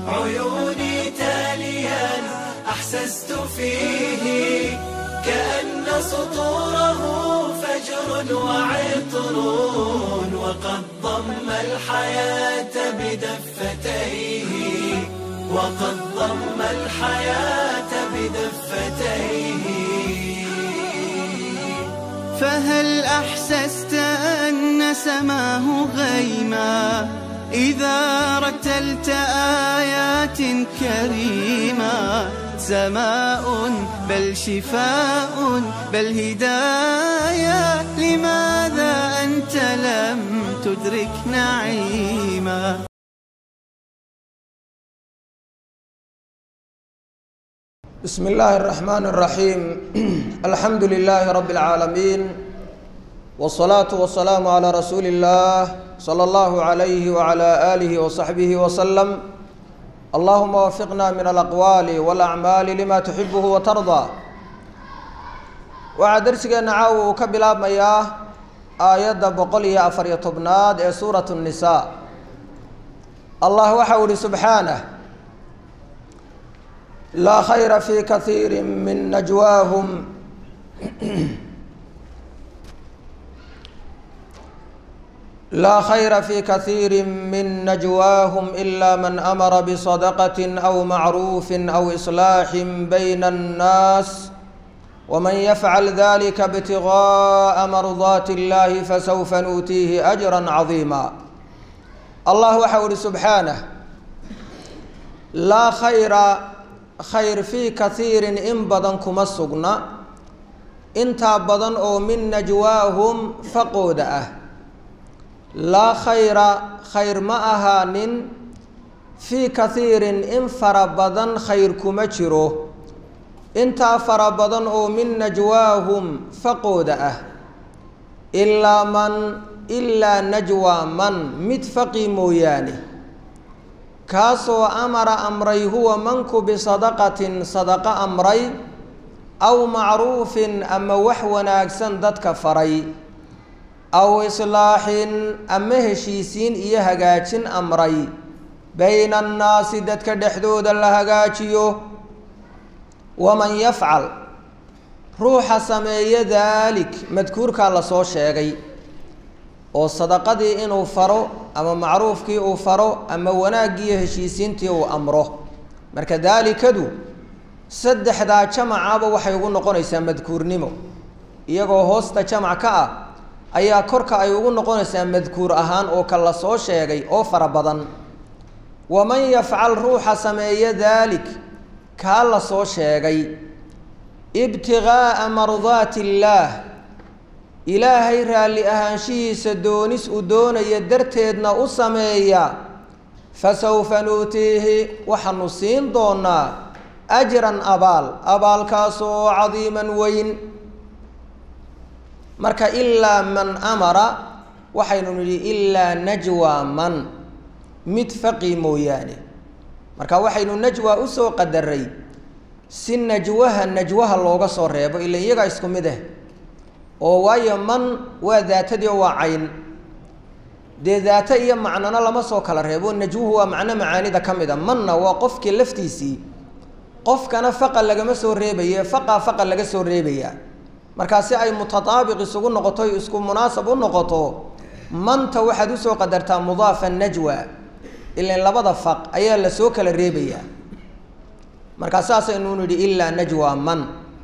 عيوني تاليا أحسست فيه كأن سطوره فجر وعطر وقد ضم الحياة بدفتيه وقد ضم الحياة بدفتيه فهل أحسست أن سماه غيما إذا رتلت آيات كريما سماء بل شفاء بل هدايا لماذا أنت لم تدرك نعيما بسم الله الرحمن الرحيم الحمد لله رب العالمين والصلاة والسلام على رسول الله صلى الله عليه وعلى آله وصحبه وسلم اللهم وفقنا من الأقوال والأعمال لما تحبه وترضى waxaa darsigeena caawa uu ka bilaabmayaa aayadda boqol iyo afar iyo tobnaad ee suuratu الnisaa allah waxa uu ihi subxaanah laa khayra fi kaiiri min najwaahum laa khayra fi kaiiri min najwaahum ila man amara bisadaqati aw macruufi aw islaaxin bayna annaas wman yafcal dalika btigaءa mardaati اllahi fasawfa nuutiihi ajra cadiima allah waxau ihi subxaanah laa khayra khayr fii kaiirin in badan kuma sugna intaa badan oo min najwaahum faqooda ah laa khayra khayr ma ahaanin fii kaiirin in fara badan khayr kuma jiro intaa fara badan oo min najwaahum faqooda ah ilaa man ilaa najwaa man mid faqi mooyaane kaasoo amara amray huwa manku bisadaqatin sadaqo amray aw macruufin ama wax wanaagsan dadka faray aw islaaxin ama heshiisiin iyo hagaajin amray bayna annaasi dadka dhexdooda la hagaajiyo waman yafcal ruuxa sameeya daalik madkuurkaa lasoo sheegay oo sadaqadii inuu faro ama macruufkii uu faro ama wanaaggiiyo heshiisiintii uu amro marka daalikadu saddexdaa jamacaba waxay ugu noqonaysaa madkuurnimo iyagoo hoosta jamac ka ah ayaa korka ay ugu noqonaysaa madkuur ahaan oo ka la soo sheegay oo fara badan waman yafcal ruuxa sameeya daalik kaa la soo sheegay ibtigaaa mardaati illaah ilaahay raalli ahaanshihiisa doonis uu doonaya darteedna u sameeya fasawfa nuutiihi waxaanu siin doonaa ajran abaal abaalkaasoo cadiiman weyn marka ilaa man amara waxaynu nidhi ilaa najwaa man mid faqi mooyaane marka waxaynu najwa usoo qadaray si najwaha najwaha looga soo reebo ila iyagaa isku mid ah oo waayo man waa daatadii oo waa cayn dee daata iyo macnona lama soo kala reebo najwuhu waa macno macaanida ka mid a manna waa qofkii laftiisii qofkana faqa lagama soo reebaye faqa faqa laga soo reebaya markaa si ay mutataabiq isugu noqoto isku munaasab u noqoto manta waxaad usoo qadartaa mudaafa najwa ilan labada faq ayaa lasoo kala reebayaa markaa saasaynu nidhi ilaa najwa man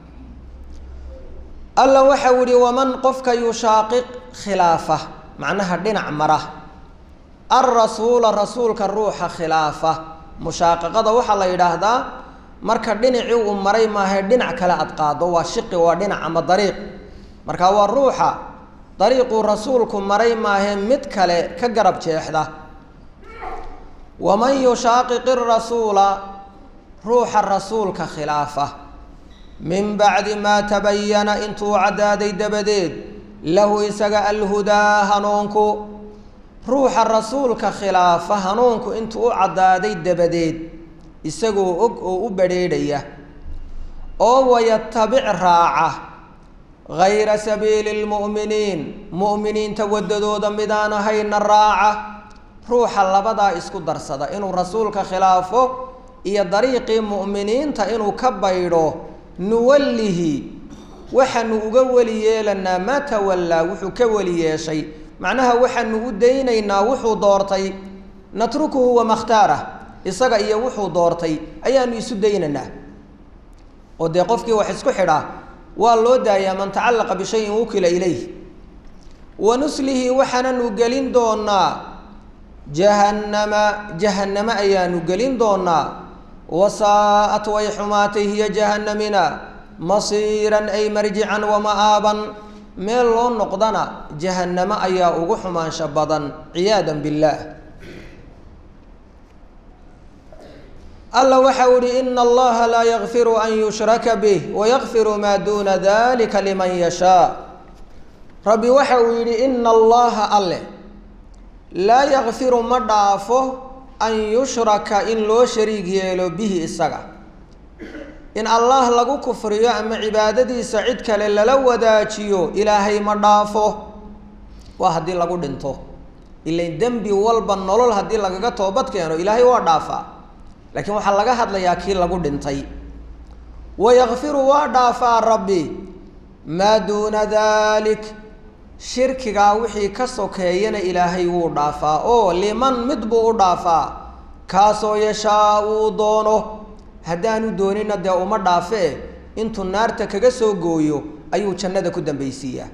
alla waxau yihi waman qofka yushaaqiq khilaafa macnaha dhinac mara alrasuula rasuulka ruuxa khilaafa mushaaqaqada waxaa la yidhaahdaa marka dhinacii uu maray maahae dhinac kale aad qaado waa shiqi waa dhinac ama dariiq marka waa ruuxa dariiquu rasuulku maray maahe mid kale ka garab jeexda waman yushaaqiqi rasuula ruuxa rasuulka khilaafa min bacdi maa tabayana intuu caddaaday dabadeed lahu isaga alhudaa hanuunku ruuxa rasuulka khilaafa hanuunku intuu u caddaaday dabadeed isagoo og oo u badrheedhaya oo wayatabic raaca gayra sabiili lmu'miniin mu'miniinta waddadooda midaan ahayna raaca ruuxa labadaa isku darsada inuu rasuulka khilaafo iyo dariiqii mu'miniinta inuu ka baydho nuwallihi waxaanu uga weli yeelanaa maa tawallaa wuxuu ka weli yeeshay macnaha waxaanu u daynaynaa wuxuu doortay natrukuhu wamakhtaarah isaga iyo wuxuu doortay ayaanu isu daynaynaa oo dee qofkii wax isku xidhaa waa loo daayaa man tacallaqa bishayin wukila ilayh wa nuslihi waxaananu gelin doonaa jahannama jahanname ayaanu gelin doonaa wasaa'at way xumaatay hiya jahannamina masiiran ay marjican wama'aaban meel loo noqdana jahannamo ayaa ugu xumaansho badan ciyaadan billaah alla waxau ihi ina allaha laa yakfiru an yushraka bih wayakfiru maa duuna dalika liman yashaa rabbi waxa uu yidhi ina allaha alle laa yakfiru ma dhaafo an yushraka in loo shariig yeelo bihi isaga in allah lagu kufriyo ama cibaadadiisa cid kale lala wadaajiyo ilaahay ma dhaafo waa haddii lagu dhinto ilain dembi walba nolol haddii lagaga toobad keeno ilaahay waa dhaafaa laakiin waxaa laga hadlayaa kii lagu dhintay wayakfiru waa dhaafaa rabbi maa duuna dalik shirkigaa wixii ka sokeeyana ilaahay wuu dhaafaa oo liman mid buu u dhaafaa kaasoo yashaa uu doono haddaanu doonina dee uma dhaafee intuu naarta kaga soo gooyo ayuu jannada ku dambaysiiyaa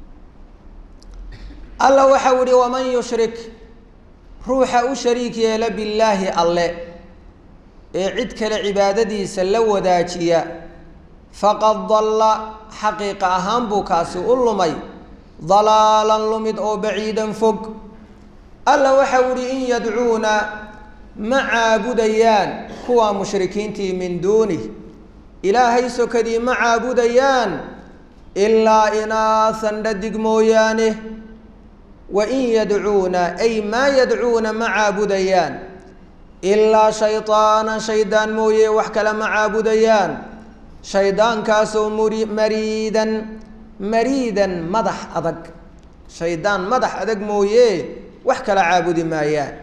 alla waxau ihi waman yushrik ruuxa u shariik yeela billaahi alle ee cid kale cibaadadiisa la wadaajiya faqad dalla xaqiiqa ahaan buu kaasi u lumay dalaalan lumid oo baciidan fog alla waxau ihi in yadcuuna ma caabudayaan kuwa mushrikiintii min duunih ilaahay sokadii ma caabudayaan ilaa inaahan dhadig mooyaane wa in yadcuuna ay maa yadcuuna ma caabudayaan ilaa shaydaanan shaydaan mooye wax kale ma caabudayaan shaydaankaasoo muri mariidan mariidan madax adag shaydaan madax adag mooye wax kala caabudi maayaan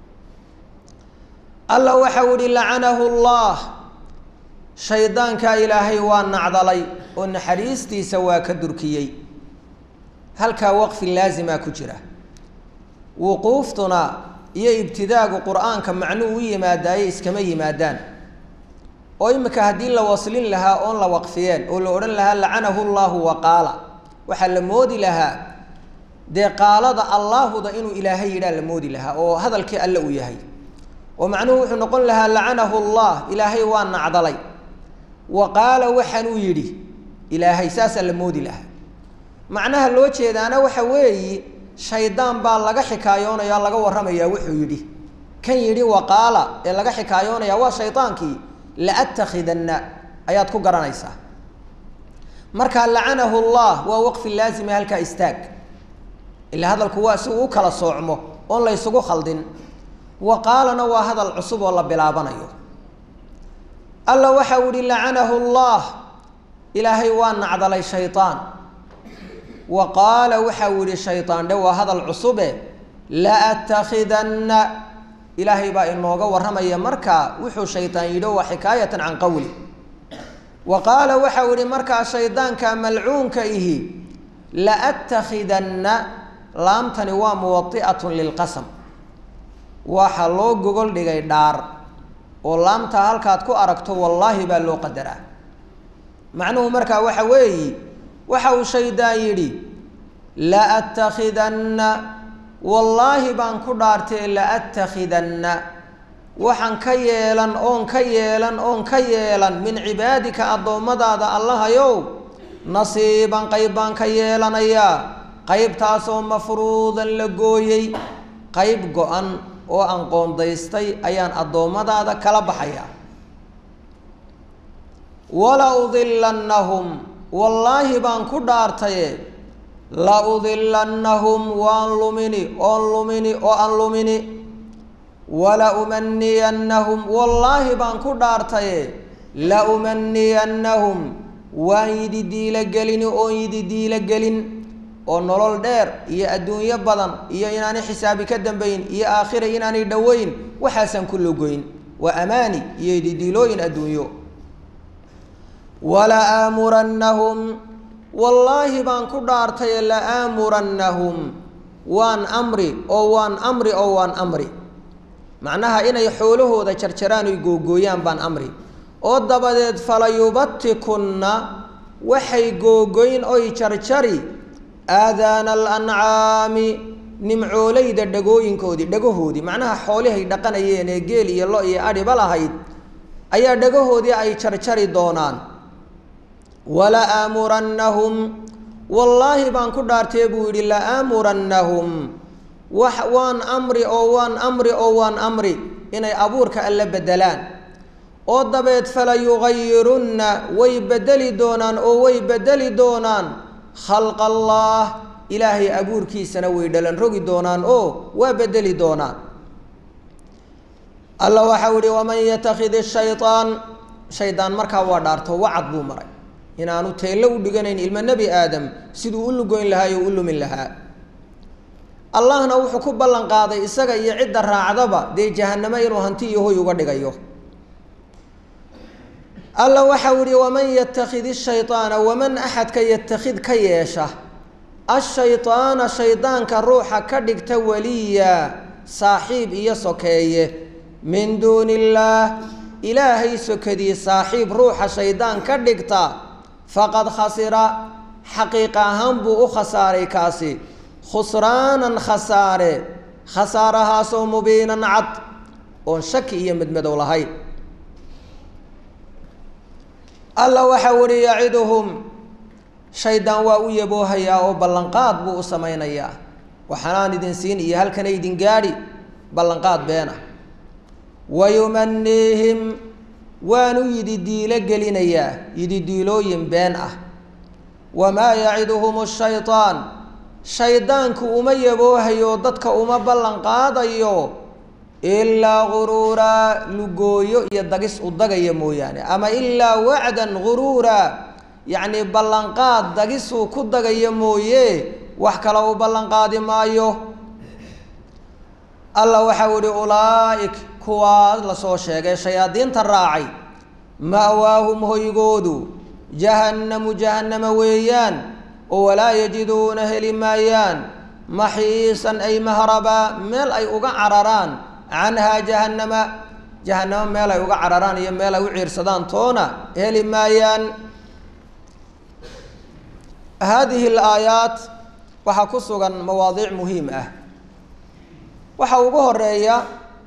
alla waxau ihi lacanahu allah shaydaankaa ilaahay waa nacdalay oo naxariistiisa waa ka durkiyey halkaa waqfi laasimaa ku jira wuquuftuna iyo ibtidaagu qur-aanka macnuu u yimaadaaye iskama yimaadaan oo imika haddii la waslin lahaa oon la waqfiyeen oo la odhan lahaa lacanahu llahu wa qaala waxaa la moodi lahaa dee qaalada allaahuda inuu ilaahay yidhaa la moodi lahaa oo hadalkii alle uu yahay oo macnuhu wuxuu noqon lahaa lacanahu llah ilaahay waa nacdalay wa qaala waxaanuu yidhi ilaahay saasaa la moodi lahaa macnaha loo jeedaana waxa weeyi shaydaan baa laga xikaayoonaya laga warramayaa wuxuu yidhi kan yidhi waqaala ee laga xikaayoonaya waa shaydaankii laattakhidanna ayaad ku garanaysaa marka lacanahu llah waa waqfi laazima halkaa istaag ilaa hadalku waa si uu u kala soocmo oon la ysugu khaldin waqaalana waa hadal cusub oo la bilaabanayo alla waxau ihi lacanahu llah ilaahay waa nacdalay shaydaan wa qaala waxau yihi shaydaan dhe waa hadal cusube laattakhidanna ilaahay baa inooga warramaya markaa wuxuu shaydaan yidhi waa xikaayatan can qowli wa qaala waxau yihi markaa shaydaanka malcuunka ihi laattakhidanna laamtani waa muwadi'atun lilqasam waxaa loo gogol dhigay dhaar oo laamtaa halkaad ku aragto wallaahi baa loo qadaraa macnuhu markaa waxa weeyi waxa uu shaydaan yidhi laattakhidanna wallaahi baan ku dhaartee laattakhidanna waxaan ka yeelan oon ka yeelan oon ka yeelan min cibaadika addoommadaada allahayow nasiiban qayb baan ka yeelanayaa qaybtaasoo mafruudan la gooyey qayb go-an oo aan qoondaystay ayaan addoommadaada kala baxayaa wala udilannahum wallaahi baan ku dhaartaye la udilannahum waan lumini oon lumini oo aan lumini wala umaniyannahum wallaahi baan ku dhaartaye la umaniyannahum waan yidi diilo gelini oon yidi diilo gelin oo nolol dheer iyo adduunyo badan iyo inaanay xisaabi ka dambayn iyo aakhira inaanay dhoweyn waxaasaan ku logoyn waa amaani iyo didiilooyin adduunyo wala aamurannahum wallaahi baan ku dhaartaye la aamurannahum waan amri oo waan amri oo waan amri macnaha inay xoolahooda jarjaraan oy googooyaan baan amri oo dabadeed falayubatikunna waxay googoyn oy jarjari aadaana alancaami nimcoolayda dhagooyinkoodii dhagahoodii macnaha xoolihay dhaqanayeen ee geel iyo lo iyo adhiba lahayd ayaa dhagahoodii ay jarjari doonaan wala aamurannahum wallaahi baan ku dhaartee buu yidhi la aamurannahum wax waan amri oo waan amri oo waan amri inay abuurka alle bedelaan oo dabeed fala yugayirunna way bedeli doonaan oo way bedeli doonaan khalqa allaah ilaahay abuurkiisana way dhalan rogi doonaan oo waa bedeli doonaan alla waxau ihi waman yatakid shayaan shaydaan markaa waa dhaarto wacad buu maray inaanu teello u dhiganayn ilmo nebi aadam siduu u lugoyn lahaa o u lumin lahaa allahna wuxuu ku ballan qaaday isaga iyo cidda raacdaba dee jahanamo inuu hanti iyo hoy uga dhigayo alla waxau ihi waman yatakid shayطaana waman axadka yatakid ka yeesha ashayطaana shaydaanka ruuxa ka dhigta waliya saaxiib iyo sokeeye min duuni illaah ilaahay sokadii saaxiib ruuxa shaydaan ka dhigta faqad khasira xaqiiqa ahaan buu u khasaaray kaasi khusraanan khasaare khasaarahaasoo mubiinan cad oon shaki iyo medmadow lahayn alla waxau ihi yaciduhum shaydaan waa u yaboohayaa oo ballanqaad buu u samaynayaa waxaanaan idin siin iyo halkana idin gaadhi ballanqaad beena wayumaniihim waanu yidi diilo gelinayaa yidi diilooyin been ah wamaa yaciduhum shayطaan shaydaanku uma yaboohayo dadka uma ballan qaadayo ilaa guruuraa lugooyo iyo dagis u dagaya mooyaane ama ilaa wacdan guruura yacni ballanqaad dagisuu ku dagaya mooye wax kale u ballanqaadi maayo alla waxau ihi ulaaik kuwaa lasoo sheegay shayaadiinta raacay ma'waahum hoygoodu jahannamu jahannama weeyaan oo walaa yajiduuna heli maayaan maxiisan ay mahrabaa meel ay uga cararaan canhaa jahannama jahannamo meel ay uga cararaan iyo meel ay u ciirsadaan toona heli maayaan haadihi alaayaat waxaa ku sugan mawaadiic muhiim ah waxaa ugu horeeya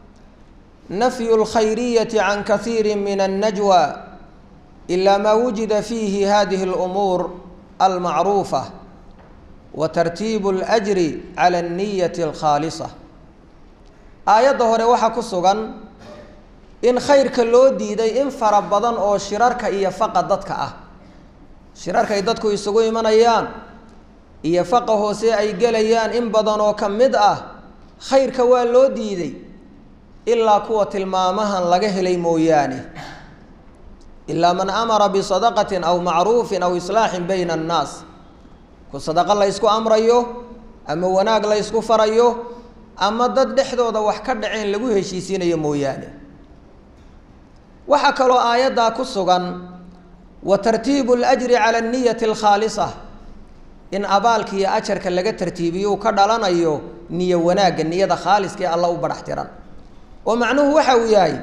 nafyu اlkhayriyati can kaiiri min الnajwa ila ma wujida fiihi hadihi اlumuur almacruufa wa tartiibu اlأjri cala الniyati اlkhaalisa aayadda hore waxaa ku sugan in khayrka loo diiday in fara badan oo shirarka iyo faqa dadka ah shirarka ay dadku isugu imanayaan iyo faqa hoose ay gelayaan in badan oo ka mid ah khayrka waa loo diiday ilaa kuwa tilmaamahan laga helay mooyaane ilaa man amara bisadaqatin aw macruufin aw islaaxin bayna annaas ku sadaqo la ysku amrayo ama wanaag la ysku farayo ama dad dhexdooda wax ka dhaceen lagu heshiisiinayo mooyaane waxaa kaloo aayaddaa ku sugan wa tartiibu اlajri cala aniyati alkhaalisa in abaalka iyo ajarka laga tartiibiyo uu ka dhalanayo niyo wanaagga niyada khaaliska ee alla u badhax tiran oo macnuhu waxa uu yahay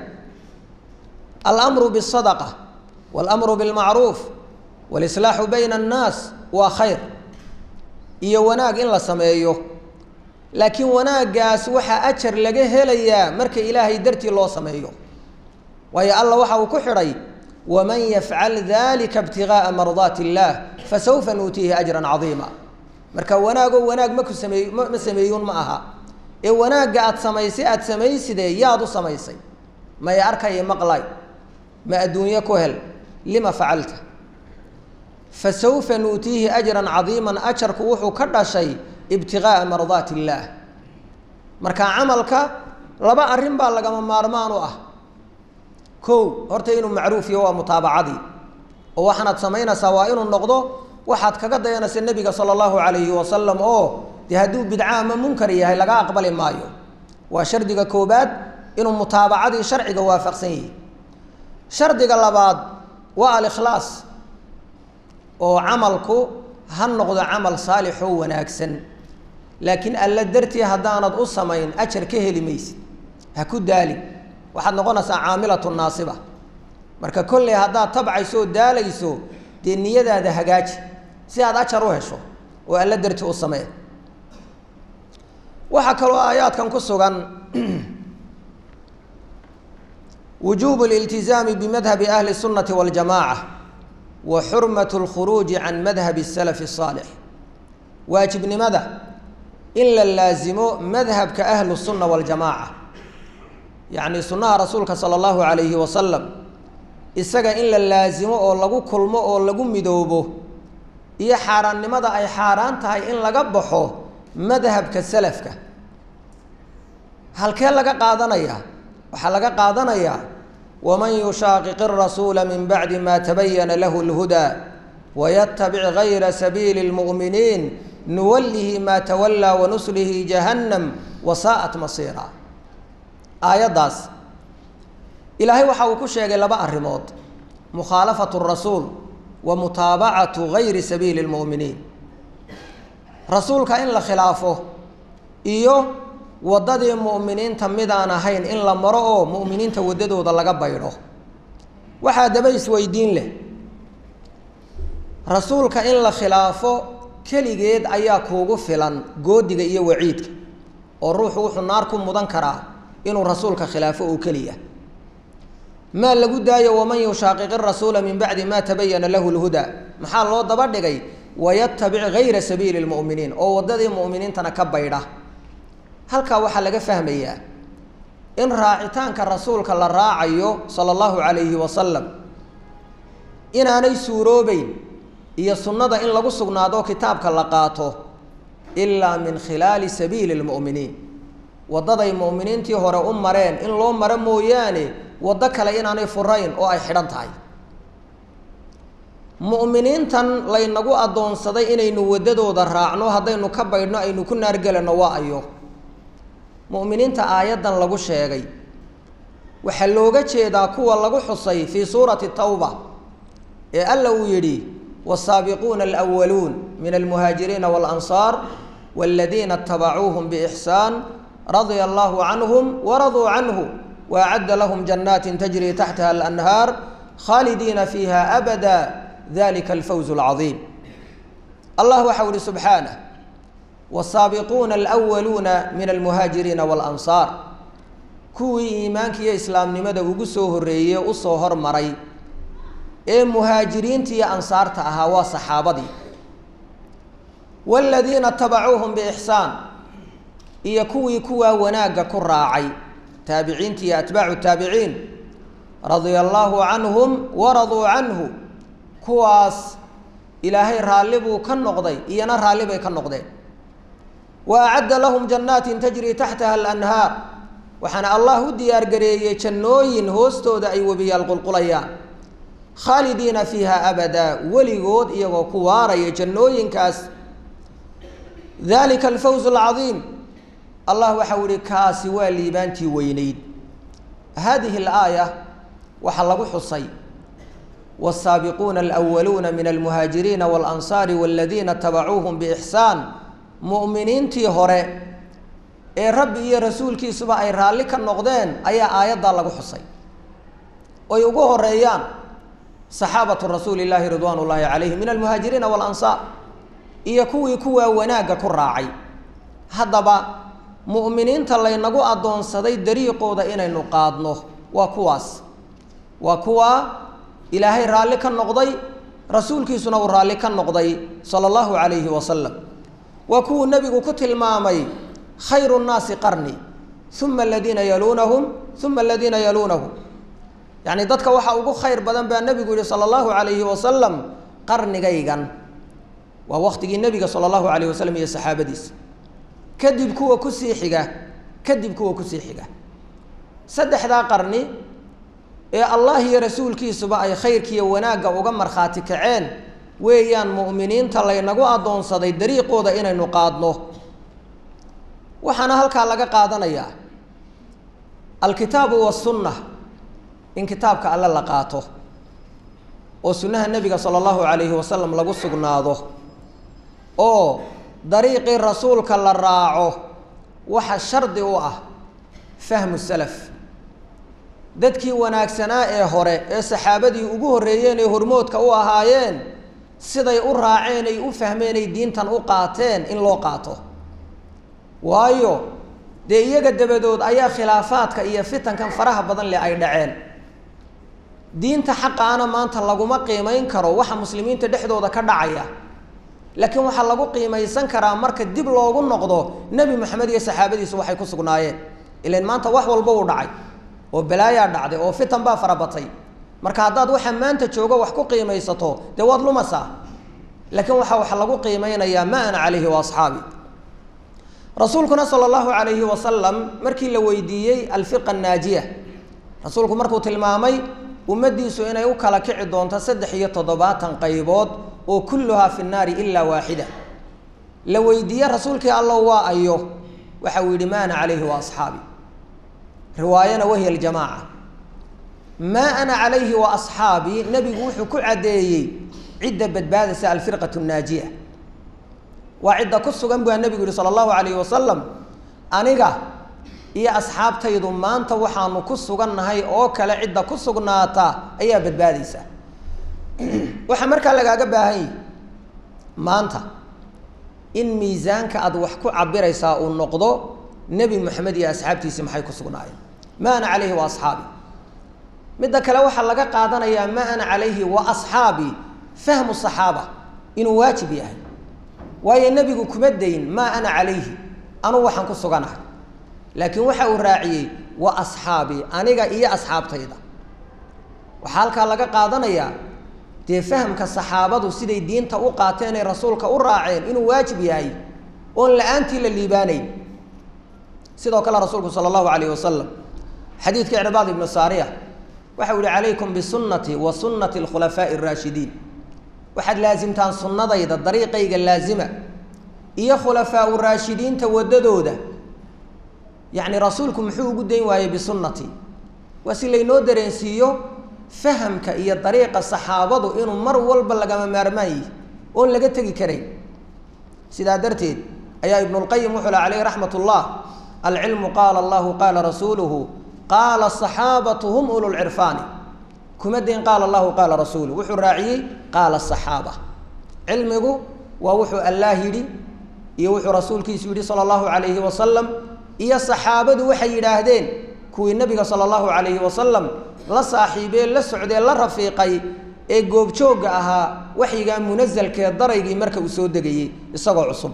alamru bالsadaqa waاlamru biاlmacruuf wاlislaaxu bayna الnaas waa khayr iyo wanaag in la sameeyo laakiin wanaaggaas waxaa ajar laga helayaa marka ilaahay dartii loo sameeyo waayo alla waxa uu ku xidhay waman yafcal dalika ibtigaaa mardaati illaah fasawfa nuutiihi ajran cadiima marka wanaagoo wanaag maku sameey ma sameeyuun ma aha ee wanaagga aada samaysay aada samaysidee yaad u samaysay may arkaya maqlay ma adduunye ku hel lima facalta fasawfa nuutiihi ajran cadiiman ajarku wuxuu ka dhashay ibtigaaa mardaati illaah marka camalka laba arrin baa lagama maarmaan u ah kow horta inuu macruuf yaho waa mutaabacadii oo waxaanaad samaynaysaa waa inuu noqdo waxaad kaga dayanaysa nebiga sala allahu calayhi wasalam oo dee hadduu bidca ama munkar yahay laga aqbali maayo waa shardiga koobaad inuu mutaabacadii sharciga waafaqsan yahay shardiga labaad waa alikhlaas oo camalku ha noqdo camal saalix oo wanaagsan laakiin alla dartii haddaanad u samayn ajar ka heli maysid ha ku daali waxaad noqonaysaa caamilatu naasiba marka kolley haddaad tabcayso oo daalayso dee niyadaada hagaaji si aad ajar u hesho oo alla dartii u samee waxaa kaloo aayaadkan ku sugan wujuubu liltizaami bimadhabi ahli الsunati waاljamaca wa xurmat اlkhuruuji can madhabi الsalafi الsaalix waajibnimada in la laasimo madhabka ahlu الsunna waاljamaca yacni sunnaha rasuulka sala allahu calayhi wasalam isaga in la laasimo oo lagu kulmo oo lagu midoobo iyo xaaraannimada ay xaaraan tahay in laga baxo madhabka salafka halkee laga qaadanayaa waxaa laga qaadanayaa waman yushaaqiqi rasuula min bacdi ma tabayana lahu lhudaa wayatabic gayra sabiili lmu'miniin nuwallihi ma tawallaa wanuslihi jahannam wasaa'at masiira aayaddaas ilaahay waxa uu ku sheegay laba arrimood mukhaalafatu rasuul wa mutaabacatu gayri sabiili lmu'miniin rasuulka in la khilaafo iyo waddadii mu'miniinta midaan ahayn in la maro oo mu'miniinta waddadooda laga baydho waxaa daba isweydiin leh rasuulka in la khilaafo keligeed ayaa kuugu filan goodiga iyo waciidka oo ruuxu wuxuu naar ku mudan karaa inuu rasuulka khilaafo oo keliya maa lagu daayo waman yushaaqiqi rasuula min bacdi ma tabayana lahu lhudaa maxaa loo daba dhigay wayatabic gayra sabiili lmu'miniin oo waddadii mu'miniintana ka baydha halkaa waxaa laga fahmayaa in raacitaanka rasuulka la raacayo sala allahu calayhi wasalam inaanay suuroobeyn iyo sunnada in lagu sugnaado kitaabka la qaato ilaa min khilaali sabiili lmu'miniin waddaday mu'miniintii hore u mareen in loo maro mooyaane waddo kale inaanay furayn oo ay xidhan tahay mu'miniintan laynagu addoonsaday inaynu waddadooda raacno haddaynu ka baydhno aynu ku naargelanno waa ayo mu'miniinta aayaddan lagu sheegay waxaa looga jeedaa kuwa lagu xusay fii suurati tawba ee alla uu yidhi والsaabiquuna alأwaluun min almuhaajiriina wاlansaar wاladiina اtabacuuhm bإxsaan radia allahu canhum waraduu canhu waacadda lahum janaatin tajri taxtaha alanhaar khaalidiina fiiha abada dalika alfawz اlcaظiim allah waxa u ihi subxaanah wالsaabiquuna alأwaluuna min almuhaajiriina wاlansaar kuwii iimaanka iyo islaamnimada ugu soo horeeyey usoo hormaray ee muhaajiriinta iyo ansaarta ahaa waa saxaabadii waaladiina tabacuuhum biixsaan iyo kuwii kuwaa wanaagga ku raacay taabiciinta iyo atbaacu taabiciin radia allaahu canhum waraduu canhu kuwaas ilaahay raalli buu ka noqday iyana raalli bay ka noqdeen wa acadda lahum jannaatin tajrii taxtaha alanhaar waxaana allah u diyaargareeyey jannooyin hoostooda ay webiyaal qulqulayaan khaalidiina fiiha abadaa weligood iyagoo ku waaraya jannooyinkaas dalika alfawz alcadiim allah waxau ihi kaasi waa liibaantii weyneyd hadihi alaaya waxaa lagu xusay wالsaabiquuna alأwaluuna min almuhaajiriina wاlansaari wاladiina tabacuuhum biixsaan mu'miniintii hore ee rabbi iyo rasuulkiisuba ay raalli ka noqdeen ayaa aayaddaa lagu xusay oy ugu horeeyaan saxaabatu rasuuli llaahi ridwaan ullaahi calayhim min almuhaajiriina waalansaar iyo kuwii kuwaa wanaagga ku raacay haddaba mu'miniinta laynagu addoonsaday dariiqooda inaynu qaadno waa kuwaas waa kuwaa ilaahay raalli ka noqday rasuulkiisuna uu raalli ka noqday sala allahu calayhi wasalam waa kuwuu nebigu ku tilmaamay khayru nnaasi qarni uma aladiina yaluunahum uma aladiina yaluunahum yacni dadka waxaa ugu khayr badan baa nebigu yihi sala allahu calayhi wasalam qarnigaygan waa waktigii nebiga sala allahu calayh wasalam iyo saxaabadiisa kadib kuwa kusii xiga kadib kuwa kusii xiga saddexdaa qarni ee allah iyo rasuulkiisuba ay khayrkiiyo wanaagga uga markhaati kaceen weeyaan mu'miniinta laynagu addoonsaday dariiqooda inaynu qaadno waxaana halkaa laga qaadanayaa alkitaabu wasunna in kitaabka alle la qaato oo sunnaha nebiga sala allahu calayhi wasalam lagu sugnaado oo dariiqii rasuulka la raaco waxa shardi u ah fahmu salaf dadkii wanaagsanaa ee hore ee saxaabadii ugu horreeyeen ee hormoodka u ahaayeen siday u raaceen ay u fahmeen ay diintan u qaateen in loo qaato waayo dee iyaga dabadood ayaa khilaafaadka iyo fitankan faraha badan leh ay dhaceen diinta xaqaana maanta laguma qiimayn karo waxa muslimiinta dhexdooda ka dhacaya laakiin waxaa lagu qiimaysan karaa marka dib loogu noqdo nebi moxamed iyo saxaabadiisu waxay ku sugnaayeen ilan maanta wax walba uu dhacay oo balaayaa dhacday oo fitan baa farabatay marka haddaad waxa maanta joogo wax ku qiimaysato dee waad lumasaa laakiin waxaa wax lagu qiimeynayaa ma ana calayhi wa asxaabi rasuulkuna sala allahu calayhi wasalam markii la weydiiyey alfiqa annaajiya rasuulku markuu tilmaamay ummaddiisu inay u kala kici doonto saddex iyo toddobaatan qaybood oo kulluhaa fi nnaari ilaa waaxida la weydiiye rasuulkii allow waa ayo waxa uu yidhi ma ana calayhi wa asxaabi riwaayana wahiya aljamaaca maa ana calayhi wa asxaabii nebigu wuxuu ku caddeeyey cidda badbaadaysa alfirqatu nnaajiya waa cidda ku sugan baa nebigu yihi sala allahu calayhi wasalam aniga iyo asxaabtaydu maanta waxaanu ku sugannahay oo kale cidda ku sugnaata ayaa badbaadaysa waxaa markaa lagaaga baahan yihi maanta in miisaanka aad wax ku cabiraysaa uu noqdo nebi moxamed iyo asxaabtiisii maxay ku sugnaayeen ma ana calayhi wa asxaabi midda kale waxaa laga qaadanayaa ma ana calayhi wa asxaabi fahmu saxaaba inuu waajib yahay waayo nebigu kuma dayn maa ana calayhi anugu waxaan ku suganahay laakiin waxa uu raaciyey wa asxaabii aniga iyo asxaabtayda waxaa halkaa laga qaadanayaa dee fahamka saxaabadu siday diinta u qaateen ee rasuulka u raaceen inuu waajib yahay oon la-aantii la liibaanayn sidoo kale rasuulku sala allahu calayh wasalam xadiidka icbaad ibnu saariya waxa u yihi calaykum bisunnatii wa sunnati alkhulafaa'i araashidiin waxaad laasimtaan sunnadayda dariiqayga laazima iyo khulafaau raashidiinta waddadooda yacni rasuulku muxuu ugu dayn waayey bisunnatii waa si laynoo dareensiiyo fahamka iyo dariiqa saxaabadu inuu mar walba lagama maarmaan yihi oon laga tegi karayn sidaa darteed ayaa ibnulqayim wuxuu lah caleyh raxmat ullah alcilmu qaala allahu qaala rasuuluhu qaala asaxaabatu hum ululcirfaani kuma dayn qaala allahu qaala rasuuluhu wuxuu raaciyey qaala asaxaaba cilmigu waa wuxuu allaah yidhi iyo wuxuu rasuulkiisu yidhi sala allahu calayhi wasalam iyo saxaabadu waxay yidhaahdeen kuwii nabiga sala allahu calayhi wasalam la saaxiibee la socdee la rafiiqay ee goobjoogga ahaa waxyigaa munasalkee daraygii marka uu soo degayey isagoo cusub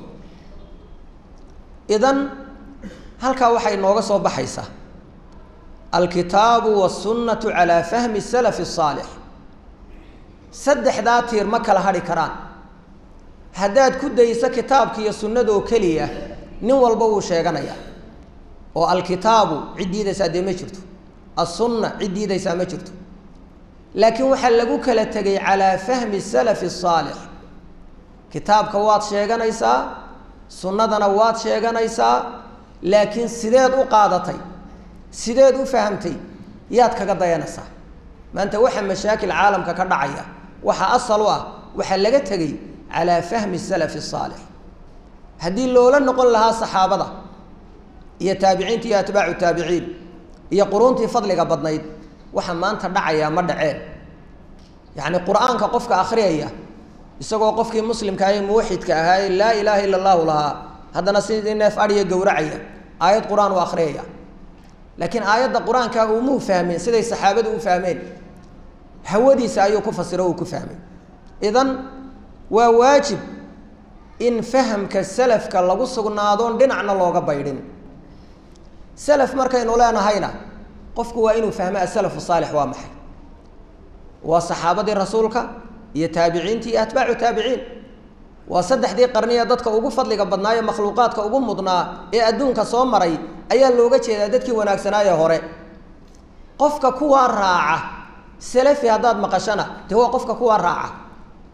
idan halkaa waxay nooga soo baxaysaa alkitaabu wasunnatu calaa fahmi salafi asaalix saddexdaa tiir ma kala hadhi karaan haddaad ku dayso kitaabka iyo sunnadoo keliya nin walba wuu sheeganayaa oo alkitaabu cid diidaysaa dee ma jirto assunna cid diidaysaa ma jirto laakiin waxaa lagu kala tegay calaa fahmi salafi asaalix kitaabka waad sheeganaysaa sunnadana waad sheeganaysaa laakiin sideed u qaadatay sideed u fahamtay yaad kaga dayanaysaa maanta waxa mashaakil caalamka ka dhacaya waxaa asal u ah waxaa laga tegey calaa fahmi salafi asaalix haddii loola noqon lahaa saxaabada iyo taabiciinta iyo atbaacu taabiciin iyo quruuntii fadliga badnayd waxa maanta dhacayaa ma dhaceen yacni qur-aanka qofka akhriyaya isagoo qofkii muslimka ahe muwaxidka ahaa ee laa ilaaha ila allahu lahaa haddana sidii neef adhiya gowracaya aayad qur-aan u akhriyaya laakiin aayadda qur-aanka umuu fahmeen siday saxaabadu u fahmeen hawadiisa ayuu ku fasiro uu ku fahmay idan waa waajib in fahamka salafka lagu sugnaadoon dhinacna looga baydhin salaf markaynu leenahayna qofku waa inuu fahmo asalafu saalix waa maxay waa saxaabadii rasuulka iyo taabiciintii iyo atbaacu taabiciin waa saddexdii qarniya dadka ugu fadliga badnaaye makhluuqaadka ugu mudnaa ee adduunka soo maray ayaa looga jeedaa dadkii wanaagsanaaye hore qofka kuwaa raaca salafi haddaad maqashana dee waa qofka kuwaa raaca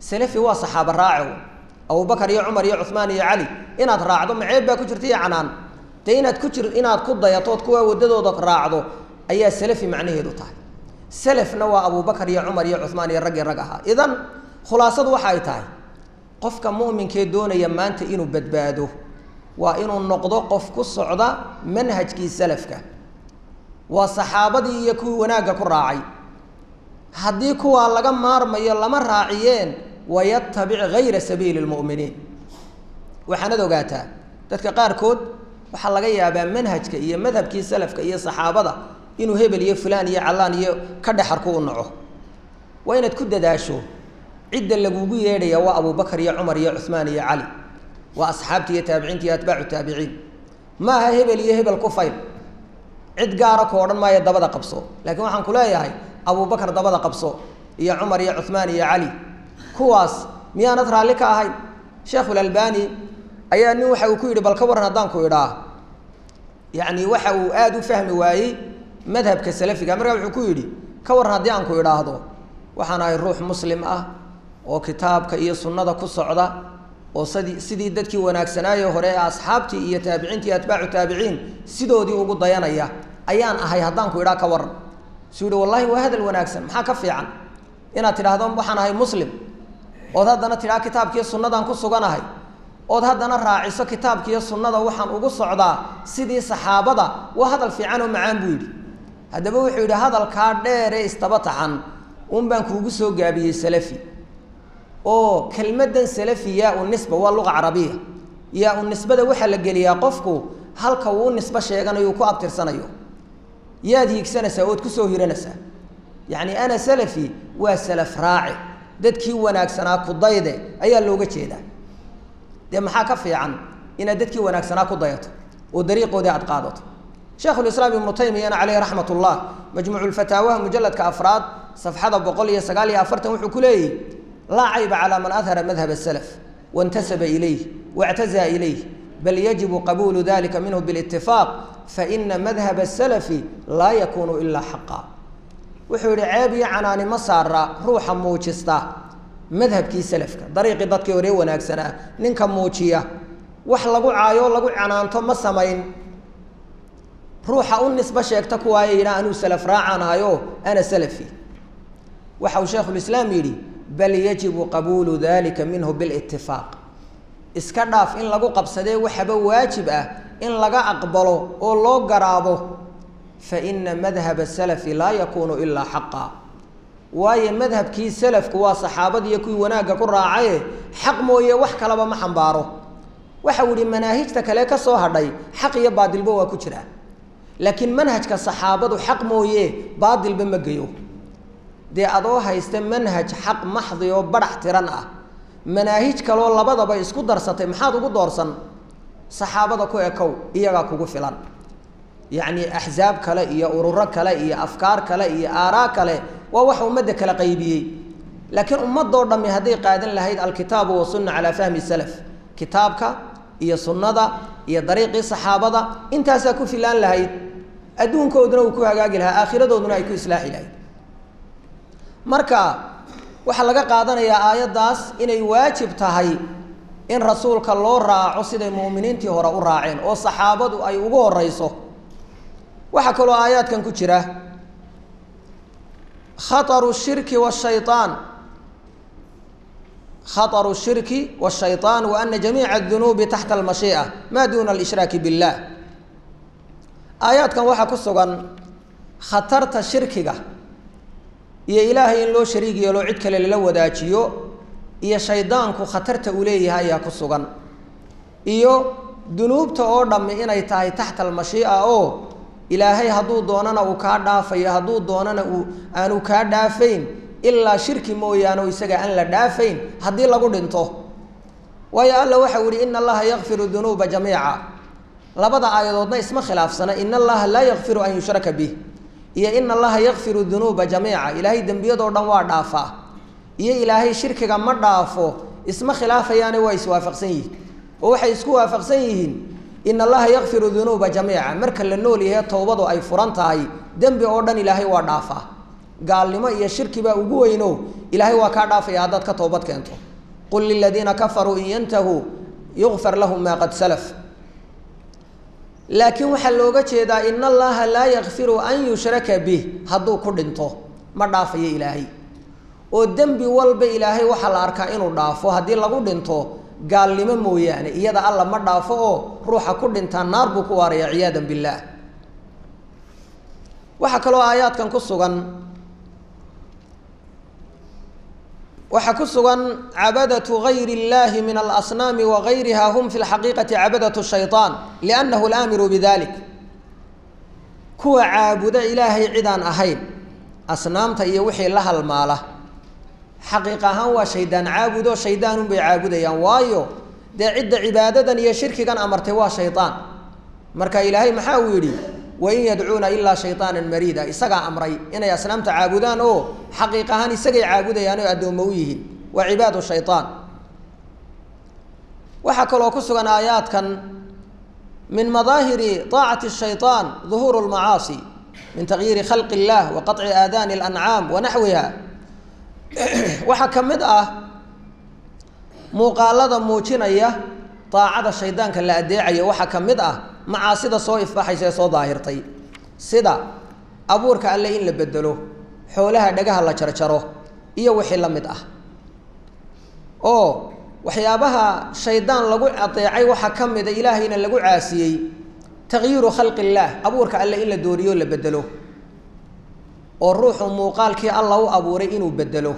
salafi waa saxaaba raaco abubakar iyo cumar iyo cuhmaan iyo cali inaad raacdo maceeb baa ku jirta iyo canaan dee inaad ku jir inaad ku dayatood kuwaa waddadooda raacdo ayaa salafi macnaheedu tahay selafna waa abubakar iyo cumar iyo cuhmaan iyo raggii rag ahaa idan khulaasadu waxa ay tahay qofka mu'minkee doonaya maanta inuu badbaado waa inuu noqdo qof ku socda manhajkii salafka waa saxaabadii iyo kuwii wanaagga ku raacay haddii kuwaa laga maarmayo lama raaciyeen wayatabic gayra sabiili lmu'miniin waxaanad ogaataa dadka qaarkood waxaa laga yaabaa manhajka iyo madhabkii salafka iyo saxaabada inuu hebel iyo fulaan iyo callaan iyo ka dhexarku u naco waa inaad ku dadaasho cidda lagugu yeedhaya waa abubakar iyo cumar iyo cuhmaan iyo cali waa asxaabtii iyo taabiciinta iyo atbaacu taabiciin ma aha hebel iyo hebel ku fayl cid gaara ku odhan maayo dabada qabso laakiin waxaan ku leeyahay abubakar dabada qabso iyo cumar iyo cuhmaan iyo cali kuwaas miyaanad raalli ka ahayn sheekhulalbani ayaa nin waxa uu ku yidhi bal ka warran haddaan ku idhaa yacni waxa uu aada u fahmi waayey madhabka salafiga markaa wuxuu ku yidhi ka warran haddii aan ku idhaahdo waxaan ahay ruux muslim ah oo kitaabka iyo sunnada ku socda oo sidii sidii dadkii wanaagsanaaye hore ee asxaabtii iyo taabiciintii iyo atbaacu taabiciin sidoodii ugu dayanaya ayaan ahay haddaan ku idhaa ka warran suu yihi wallahi waa hadal wanaagsan maxaa ka fiican inaad tidhaahdo waxaan ahay muslim ood haddana tidhaha kitaabkiiyo sunnadaan ku suganahay ood haddana raaciso kitaabkiiyo sunnada waxaan ugu socdaa sidii saxaabada waa hadal fiican oo macaan buu yidhi haddaba wuxuu yidhi hadalkaa dheer ee istaba taxan un baan kuugu soo gaabiyey salafi oo kelmaddan salafi yaa u nisba waa luqa carabiya yaa u nisbada waxaa la geliyaa qofku halka uu u nisbo sheeganayo uu ku abtirsanayo yaad hiigsanaysaa ood kusoo hiranaysaa yacni ana salafi waa salaf raaci dadkii wanaagsanaa kudayde ayaa looga jeedaa dee maxaa ka fiican inaad dadkii wanaagsanaa ku dayato oo dariiqoodii aad qaadato sheekhulislaam ibnu taymiyana caleyhi raxmat ullah majmuuculfataawaha mujalladka afraad safxada boqol iyo sagaal iyo afartan wuxuu ku leeyahy laa cayba calaa man adhara madhab asalaf waintasaba ilayh waictazaa ilayh bal yajibu qabuulu dalika minhu bilitifaaq faina madhab asalafi laa yakunu ilaa xaqa wuxuu yihi ceeb iyo canaani ma saara ruuxa muujista madhabkii salafka dariiqii dadkii hore wanaagsanaa ninka muujiya wax lagu caayo lagu canaanto ma samayn ruuxa u nisbo sheegta kuwaaya yidhaa anuu salaf raacaan ahayo ana salafi waxa uu sheekhulislaam yidhi bal yajibu qabuulu dalika minhu bilitifaaq iska dhaaf in lagu qabsadee waxaba waajib ah in laga aqbalo oo loo garaabo faina madhaba salafi laa yakunu ilaa xaqa waayo madhabkii salafku waa saxaabadiiyo kuwii wanaagga ku raacaye xaq mooye wax kalaba ma xambaaro waxau yihi manaahijta kale ka soo hadhay xaq iyo baadilba waa ku jiraa laakiin manhajka saxaabadu xaq mooye baadilba ma geyo dee adoo haysta manhaj xaq maxdi oo badhax tiran ah manaahij kaloo labadaba isku darsatay maxaad ugu doorsan saxaabada ku ekow iyagaa kugu filan yacni axsaab kale iyo ururo kale iyo afkaar kale iyo aaraa kale waa waxa ummadda kala qaybiyey laakiin ummadoo dhammi hadday qaadan lahayd alkitaabu wasunna calaa fahmi salaf kitaabka iyo sunnada iyo dariiqii saxaabada intaasaa ku filaan lahayd adduunkooduna uu ku hagaagi lahaa aakhiradooduna ay ku islaaxi lahayd marka waxaa laga qaadanayaa aayaddaas inay waajib tahay in rasuulka loo raaco siday mu'miniintii hore u raaceen oo saxaabadu ay ugu horeyso waxaa kaloo aayaadkan ku jira khataru shirki washayaan khataru shirki washayطaan wa ana jamiica adunuubi taxta almashii'a maa duna alishraaki billah aayaadkan waxaa ku sugan khatarta shirkiga iyo ilaahay in loo shariig yeelo cid kale lala wadaajiyo iyo shaydaanku khatarta uu leeyahay ayaa ku sugan iyo dunuubta oo dhammi inay tahay taxta almashii'a oo ilaahay hadduu doonana uu kaa dhaafayo hadduu doonana uu aanu kaa dhaafayn ilaa shirki mooyaane oo isaga aan la dhaafayn haddii lagu dhinto waayo alla waxau yihi ina allaha yakfiru dunuuba jamiica labada aayadoodna isma khilaafsana ina allaha laa yakfiru an yushraka bih iyo ina allaha yakfiru dunuuba jamiica ilaahay dembiyadoo dhan waa dhaafaa iyo ilaahay shirkiga ma dhaafo isma khilaafayaane waa iswaafaqsan yihiin oo waxay isku waafaqsan yihiin ina allaha yakfiru dunuuba jamiica marka la nool yahay towbadu ay furan tahay dembi oo dhan ilaahay waa dhaafaa gaalnimo iyo shirki baa ugu weyno ilaahay waa kaa dhaafaya haddaad ka toobad keento qul liladiina kafaruu in yantahuu yukfar lahum maa qad salaf laakiin waxaa looga jeedaa in allaha laa yakfiru an yushraka bih hadduu ku dhinto ma dhaafayo ilaahay oo dembi walba ilaahay waxaa la arkaa inuu dhaafo haddii lagu dhinto gaalnimo mooyaane iyada alla ma dhaafo oo ruuxa ku dhintaa naar buu ku waaraya ciyaadan billaah waxaa kaloo aayaadkan ku sugan waxaa ku sugan cabadatu gayri اllahi min alasnaami wagayriha hum fi lxaqiiqati cabadatu shayطaan liannahu laamiru bidalik kuwa caabuda ilaahay cidaan ahayn asnaamta iyo wixii la halmaala xaqiiq ahaan waa shaydaan caabudo shaydaanun bay caabudayaan waayo dee cidda cibaadadan iyo shirkigan amartay waa shaydaan marka ilaahay maxaa uu yidhi wain yadcuuna ilaa shayطaana mariida isagaa amray inay asnaamta caabudaan oo xaqiiq ahaan isagay caabudayaan oo addoommo u yihiin waa cibaadu shayطaan waxaa kaloo ku sugan aayaadkan min madaahiri طaacati الshayطaan ظuhuur اlmacaasi min tagyiiri khalqi اllah wa qaطci aadaani اlancaam wa naxwiha waxaa ka mid ah muuqaalada muujinaya daacada shaydaanka la adeecayo waxaa ka mid ah macaasida soo ifbaxaysa ee soo daahirtay sida abuurka alle in la bedelo xoolaha dhagaha la jarjaro iyo wixii la mid ah oo waxyaabaha shaydaan lagu adeecay waxaa ka mida ilaahayna lagu caasiyey takyiiru khalqi illaah abuurka alle in la dooriyo la bedelo oo ruuxu muuqaalkii alla u abuuray inuu bedelo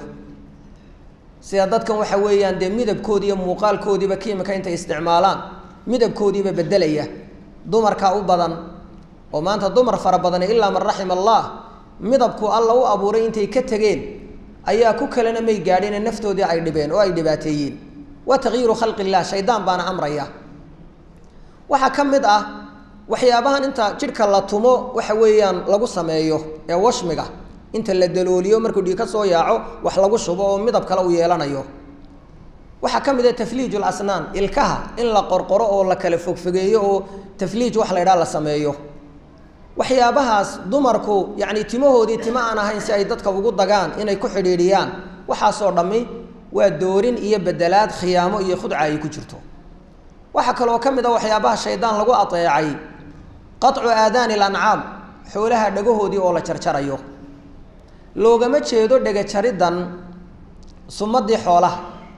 sida dadkan waxa weeyaan dee midabkoodi iyo muuqaalkoodiiba kiimika intay isticmaalaan midabkoodiiba bedelaya dumarkaa u badan oo maanta dumar fara badani ilaa man raxima allah midabku alla u abuuray intay ka tegeen ayaa ku kalena may gaadhine naftoodii ay dhibeen oo ay dhibaateeyeen waa takyiiru khalqi illah shaydaan baana amraya waxaa ka mid ah waxyaabahan inta jidhka la tumo waxa weeyaan lagu sameeyo ee washmiga inta la dalooliyo markuu dhiig ka soo yaaco wax lagu shubo oo midab kale u yeelanayo waxaa ka mid ah tafliij lasnaan ilkaha in la qorqoro oo la kala fogfogeeyo oo tafliij wax la ydhaha la sameeyo waxyaabahaas dumarku yacni timahoodii tima aan ahayn si ay dadka ugu dagaan inay ku xidhiidhiyaan waxaasoo dhammi waa doorin iyo bedelaad khiyaamo iyo khudca ay ku jirto waxaa kaloo ka mid a waxyaabaha shaydaan lagu adeecay qaطcu aadaani lancaam xoolaha dhagahoodii oo la jarjarayo loogama jeedo dhega jariddan sumadii xoolaha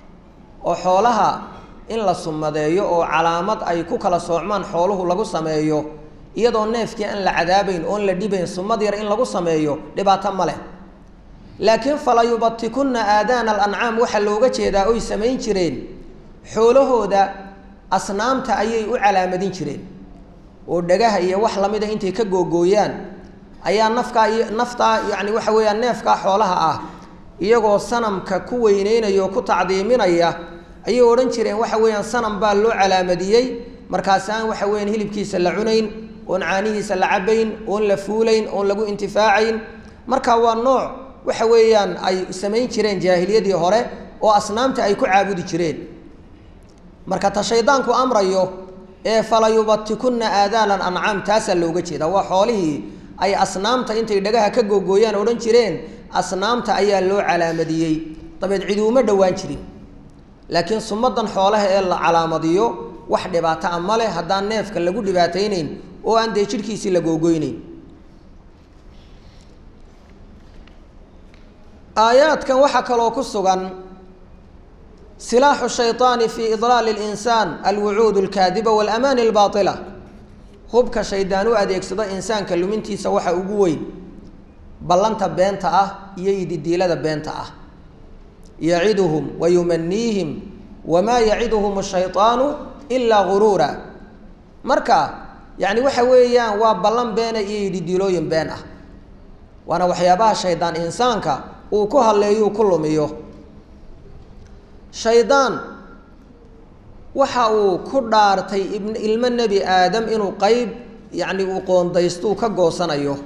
oo xoolaha in la sumadeeyo oo calaamad ay ku kala soocmaan xooluhu lagu sameeyo iyadoo neefkii aan la cadaabayn oon la dhibayn sumad yar in lagu sameeyo dhibaato ma leh laakiin falayubatikunna aadaana alancaam waxaa looga jeedaa oy samayn jireen xoolahooda asnaamta ayay u calaamadin jireen oo dhagaha iyo wax lamida intay ka googooyaan ayaa nafkaa iyo naftaa yacni waxa weeyaan neefkaa xoolaha ah iyagoo sanamka ku weyneynaya oo ku tacdiiminaya ayay odhan jireen waxa weeyaan sanam baa loo calaamadiyey markaasaan waxa weeyaan hilibkiisa la cunayn oon caanihiisa la cabayn oon la fuulayn oon lagu intifaacayn marka waa nooc waxa weeyaan ay samayn jireen jaahiliyadii hore oo asnaamta ay ku caabudi jireen marka ta shaydaanku amrayo ee falayubatikunna aadaana ancaam taasaa looga jeedaa waa xoolihii ay asnaamta intay dhagaha ka googooyaan odhan jireen asnaamta ayaa loo calaamadiyey dabeed cidi uma dhowaan jirin laakiin sumadan xoolaha ee la calaamadiyo wax dhibaato a ma leh haddaan neefka lagu dhibaataynayn oo aan dee jidhkiisii la googoynayn aayaadkan waxaa kaloo ku sugan silaaxu shayطaani fi idlaali اlinsaan alwucuud اlkaadiba wاlamaani اlbaطila hubka shaydaan u adeegsado insaanka lumintiisa waxa ugu weyn ballanta beenta ah iyo ididiilada beenta ah yaciduhum wa yumaniihim wamaa yaciduhum الshayطaanu ilaa guruura marka yani waxa weeyaan waa ballan beena iyo ididiilooyin been ah waana waxyaabaha shaydaan insaanka uu ku hadleeyuu ku lumiyo shaydaan waxa uu ku dhaartay ibn ilmo nebi aadam inuu qeyb yacni uu qoondaystuu ka goosanayo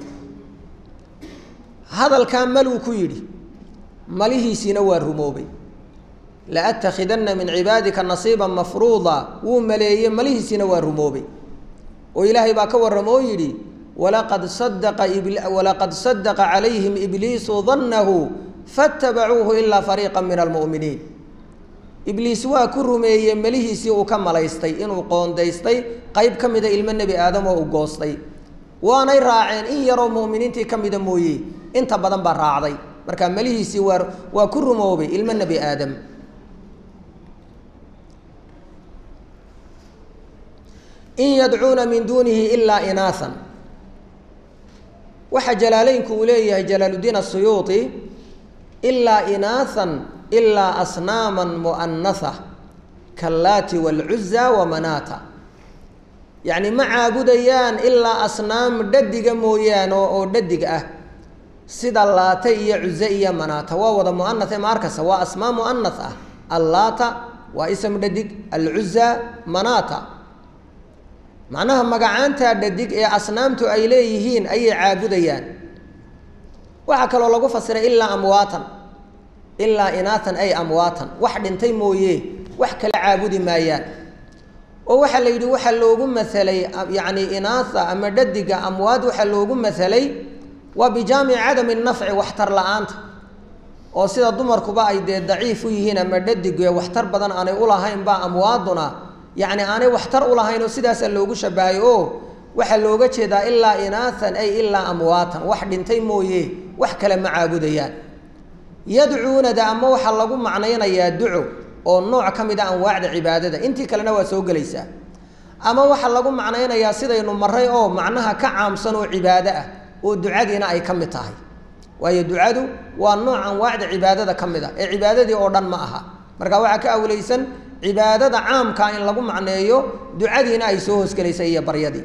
hadalkaa maluu ku yidhi malihiisiina waa rumoobay la atakhidanna min cibaadika nasiiban mafruuda wuu maleeyey malihiisiina waa rumoobay oo ilaahay baa ka warramo oo yidhi walaqad sadaqa walaqad sadaqa calayhim ibliisu dannahu faatabacuuhu ilaa fariiqa min almu'miniin ibliis waa ku rumeeyey melihiisii uu ka malaystay inuu qoondaystay qeyb ka mida ilmo nebi aadam oo u goostay waanay raaceen in yaroo mu'miniintii ka mida mooye inta badan baa raacday marka melihiisii waa waa ku rumoobay ilmo nebi aadam in yadcuuna min duunihi ilaa inaahan waxaa jalaaleynku uu leeyahay jalaaluddiin asuyuuti ilaa inaahan ilaa asnaaman mu'anatha kallaati waalcuza wamanaata yacni ma caabudayaan ilaa asnaam dhadiga mooyaane oo dhadig ah sida laata iyo cuze iyo manaata waa wada mu'anath ee maarkasa waa asmaa mu'anath ah allaata waa ism dhadig alcuza manaata macnaha magacaantaa dhadig ee asnaamtu ay leeyihiin ayay caabudayaan waxaa kaloo lagu fasiray ilaa amwaatan ilaa inaatan ay amwaatan wax dhintay mooye wax kala caabudi maayaan oo waxaa la yidhi waxaa loogu masalay yacni inaatha ama dhadiga amwaad waxaa loogu masalay waa bijaamici cadami nafci waxtar la-aanta oo sida dumarkuba ay dee daciif u yihiin ama dhadig waxtar badan aanay ulahayn baa amwaaduna yacni aanay waxtar ulahayn oo sidaasaa loogu shabahay oo waxaa looga jeedaa ilaa inaathan ay ilaa amwaatan wax dhintay mooye wax kale ma caabudayaan yadcuunada ama waxaa lagu macnaynayaa duco oo nooc ka mid a anwaacda cibaadada intii kalena waa soo gelaysaa ama waxaa lagu macnaynayaa sidaynu maray oo macnaha ka caamsan oo cibaado ah oo ducadiina ay ka mid tahay waayo ducadu waa nooc anwaacda cibaadada ka mid a ee cibaadadii oo dhan ma aha marka waxaa ka awleysan cibaadada caamkaa in lagu macneeyo ducadiina ay soo hoosgelaysa iyo baryadii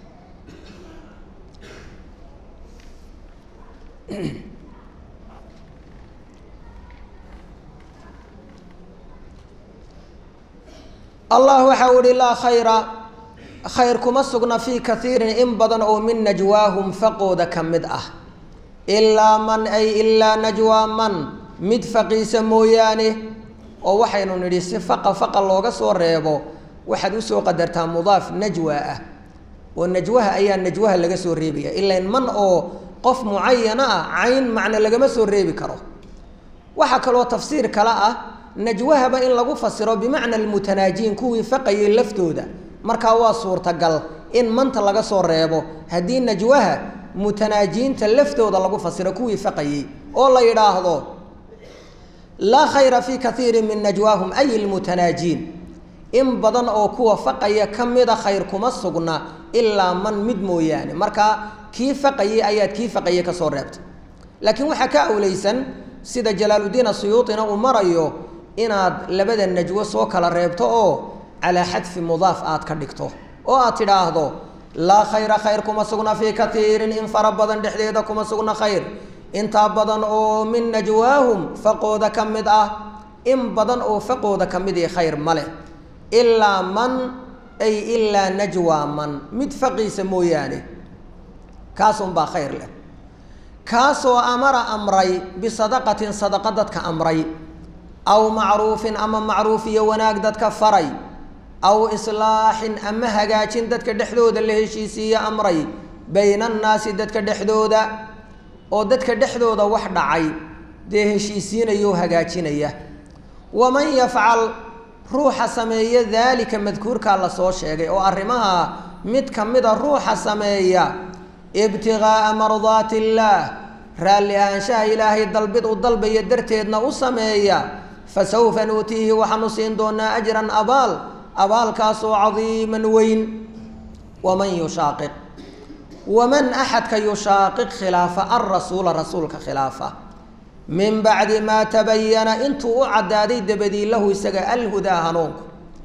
allah waxa u ihi laa khayra khayr kuma sugna fii kaiirin in badan oo min najwaahum faqooda ka mid ah ilaa man ay ilaa najwaa man mid faqiisa mooyaane oo waxaynu nidhi si faqa faqa looga soo reebo waxaad usoo qadartaa mudaaf najwa ah oo najwaha ayaa najwaha laga soo reebaya ilan man oo qof mucayana ah cayn macne lagama soo reebi karo waxaa kaloo tafsiir kale ah najwahaba in lagu fasiro bimacna almutanaajiin kuwii faqayay laftooda markaa waa suurtagal in manta laga soo reebo haddii najwaha mutanaajiinta laftooda lagu fasiro kuwii faqayey oo la yidhaahdo laa khayra fii kaiirin min najwaahum ay ilmutanaajiin in badan oo kuwa faqaya ka mida khayr kuma sugna ilaa man mid mooyaane markaa kii faqayey ayaad kii faqaye ka soo reebtay laakiin waxaa ka awleysan sida jalaaluddiin asuyuutina uu marayo inaad labada najwo soo kala reebto oo calaa xadfi mudaaf aad ka dhigto oo aad tidhaahdo laa khayra khayr kuma sugna fii kaiirin in fara badan dhexdeeda kuma sugna khayr intaa badan oo min najwaahum faqooda ka mid ah in badan oo faqooda ka mid i khayr ma leh ilaa man ay ilaa najwaa man mid faqiisa mooyaane kaasunbaa khayr leh kaasoo amara amray bisadaqatin sadaqa dadka amray aw macruufin ama macruuf iyo wanaag dadka faray aw islaaxin ama hagaajin dadka dhexdooda la heshiisiiye amray bayna annaasi dadka dhexdooda oo dadka dhexdooda wax dhacay dee heshiisiinaya oo hagaajinaya waman yafcal ruuxa sameeya daalika madkuurkaa lasoo sheegay oo arrimaha mid ka mida ruuxa sameeya ibtigaaa mardaati illaah raalli ahaanshaha ilaahay dalbid u dalbaya darteedna u sameeya fasawfa nuutiihi waxaanu siin doonaa ajran abaal abaalkaasoo cadiiman weyn waman yushaaqiq waman axadka yushaaqiq khilaafa alrasuula rasuulka khilaafa min bacdi maa tabayana intuu u caddaaday dabadii lahu isaga alhudaa hanuunku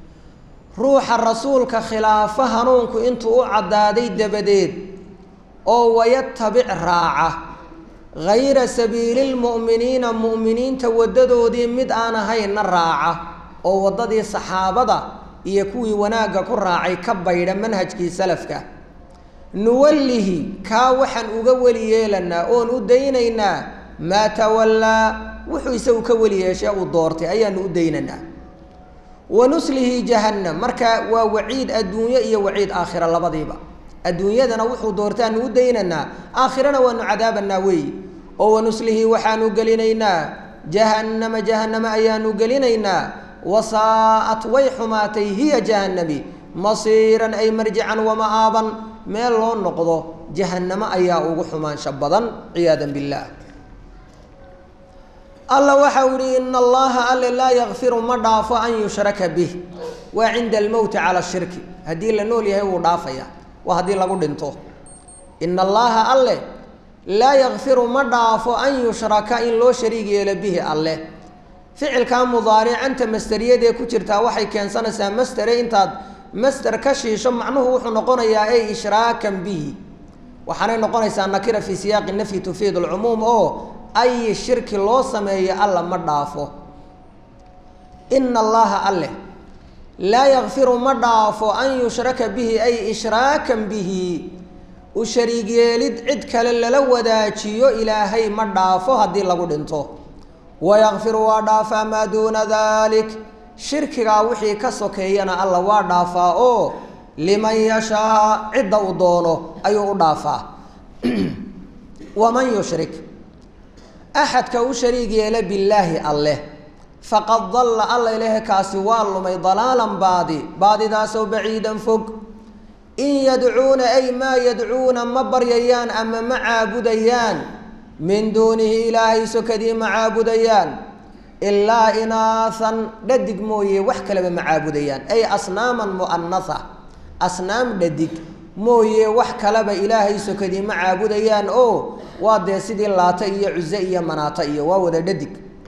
ruuxa rasuulka khilaafa hanuunku intuu u caddaaday dabadeed oo wayatabic raaca hayra sabiili lmu'miniina mu'miniinta waddadoodii mid aan ahaynna raaca oo waddadii saxaabada iyo kuwii wanaagga ku raacay ka baydha manhajkii salafka nuwallihi kaa waxaan uga weli yeelanaa oon u daynaynaa maa tawallaa wuxuu isagu ka weli yeeshee uu doortay ayaanu u daynaynaa wa nuslihi jahannam marka waa waciid adduunyo iyo waciid aakhira labadiiba adduunyadana wuxuu doortaanu u daynaynaa aakhirana waanu cadaabanaa weeyi oo wanuslihi waxaanu gelinaynaa jahannama jahannama ayaanu gelinaynaa wasaa'at way xumaatay hiya jahannami masiiran ay marjican wama'aaban meel loo noqdo jahannamo ayaa ugu xumaansho badan ciyaadan billaah alla waxau ihi ina allaha alle laa yakfiru ma dhaafo an yushraka bih waa cinda almowti cala shirki haddii la nool yahay wuu dhaafaya waa haddii lagu dhinto ina allaha alle laa yakfiru ma dhaafo an yushraka in loo shariig yeelo bihi alleh ficilkaa mudaaricanta masteriyadee ku jirtaa waxay keensanaysaa mastere intaad master ka shiisho macnuhu wuxuu noqonayaa ay ishraakan bihi waxaanay noqonaysaa nakira fii siyaaqi nafyi tufiid alcumuum oo ay shirki loo sameeyo alla ma dhaafo ina allaha alleh laa yakfiru ma dhaafo an yushraka bihi ay ishraakan bihi u shariig yeelid cid kale lala wadaajiyo ilaahay ma dhaafo haddii lagu dhinto wayakfiru waa dhaafaa maa duuna dalik shirkigaa wixii ka sokeeyana alla waa dhaafaa oo liman yashaa cidda uu doono ayuu u dhaafaa waman yushrik axadka u shariig yeela billaahi alleh faqad dalla alla ilahe kaasi waa lumay dalaalan baadi baadidaasoo baciidan fog in yadcuuna ay maa yadcuuna ma baryayaan ama ma caabudayaan min duunihi ilaahay sokadii ma caabudayaan ilaa inaahan dhadig mooye wax kaleba ma caabudayaan ay asnaaman mu'anatha asnaam dhadig mooye wax kaleba ilaahay sokadii ma caabudayaan oo waa dee sidii laata iyo cuse iyo manaata iyo waa wada dhadig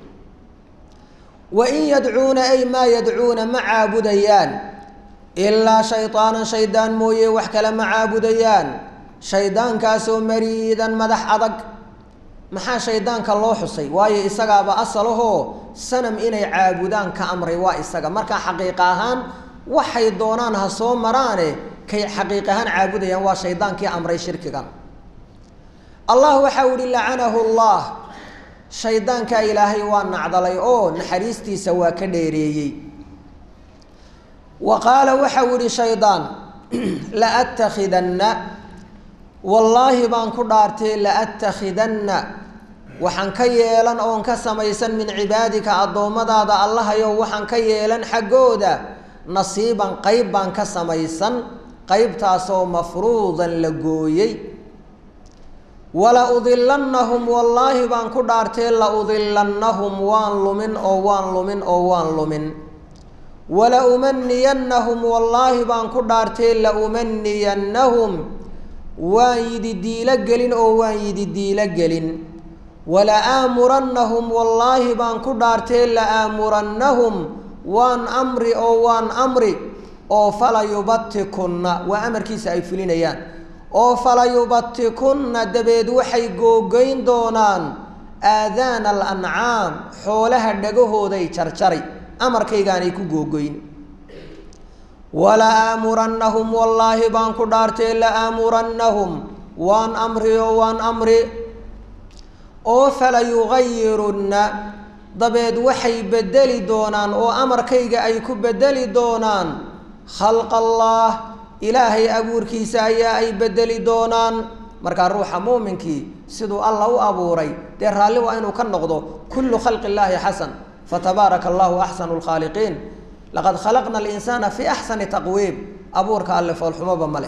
wa in yadcuuna ay maa yadcuuna ma caabudayaan ilaa shaydaanan shaydaan mooye wax kale ma caabudayaan shaydaankaasoo mariidan madax adag maxaa shaydaanka loo xusay waayo isagaaba asalahoo sanam inay caabudaan ka amray waa isaga markaa xaqiiq ahaan waxay doonaan ha soo maraane kay xaqiiq ahaan caabudayaan waa shaydaankii amray shirkigan allah waxau ihi lacanahu llah shaydaankaa ilaahay waa nacdalay oo naxariistiisa waa ka dheereeyey wa qaala waxau ihi shaydaan laattakhidanna wallaahi baan ku dhaartay laattakhidanna waxaan ka yeelan oon ka samaysan min cibaadika addoommadaada allahayow waxaan ka yeelan xaggooda nasiiban qeyb baan ka samaysan qeybtaasoo mafruudan la gooyey wala udilannahum wallaahi baan ku dhaartee la udilannahum waan lumin oo waan lumin oo waan lumin wala umaniyannahum wallaahi baan ku dhaartee la umaniyannahum waan yidi diilo gelin oo waan yidi diilo gelin wala aamurannahum wallaahi baan ku dhaartee la aamurannahum waan amri oo waan amri oo fala yubatikunna waa amarkiisa ay fulinayaan oo fala yubatikunna dabeed waxay googoyn doonaan aadaana alancaam xoolaha dhagahooday jarjari amarkaygaanay ku googoyn wala aamurannahum wallaahi baan ku dhaartee la aamurannahum waan amri oo waan amri oo fala yugayirunna dabeed waxay bedeli doonaan oo amarkayga ay ku bedeli doonaan khalqa allah ilaahay abuurkiisa ayaa ay bedeli doonaan markaa ruuxa muuminkii siduu alla u abuuray dee raalli waa inuu ka noqdo kullu khalqi illaahi xasan fatabaaraka allahu axsanu lkhaaliqiin laqad khalaqna alinsaana fi axsani taqwiim abuurka alle foolxumoba ma leh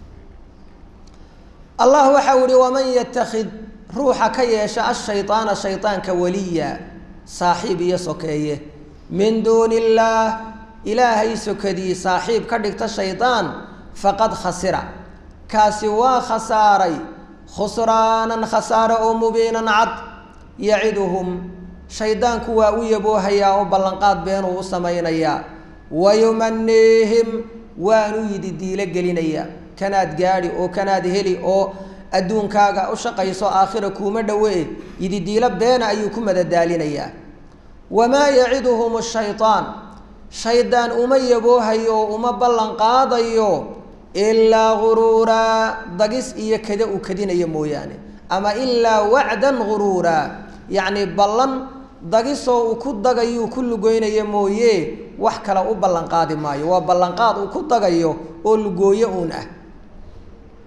allah waxau ihi waman yatakid ruuxa ka yeesha ashaydaana shaydaanka waliya saaxiib iyo sokeeye min duuni illaah ilaahay sokadii saaxiib ka dhigta shaydaan faqad khasira kaasi waa khasaaray khusraanan khasaare oo mubiinan cad yaciduhum shaydaanku waa u yaboohayaa oo ballanqaad beenuu u samaynayaa wayumaniihim waanu yidi diilo gelinayaa kanaad gaadhi oo kanaad heli oo adduunkaaga u shaqayso aakhira kuuma dhowe yidi diilo beena ayuu ku madadaalinayaa wamaa yaciduhum shaytaan shaydaan uma yaboohayo oo uma ballan qaadayo ilaa guruuraa dagis iyo kada uu kadinayo mooyaane ama ilaa wacdan guruuraa yacni ballan dagisoo uu ku dagayuu ku lugoynaya mooye wax kale u ballanqaadi maayo waa ballanqaad uu ku dagayo oo lugooyo uun ah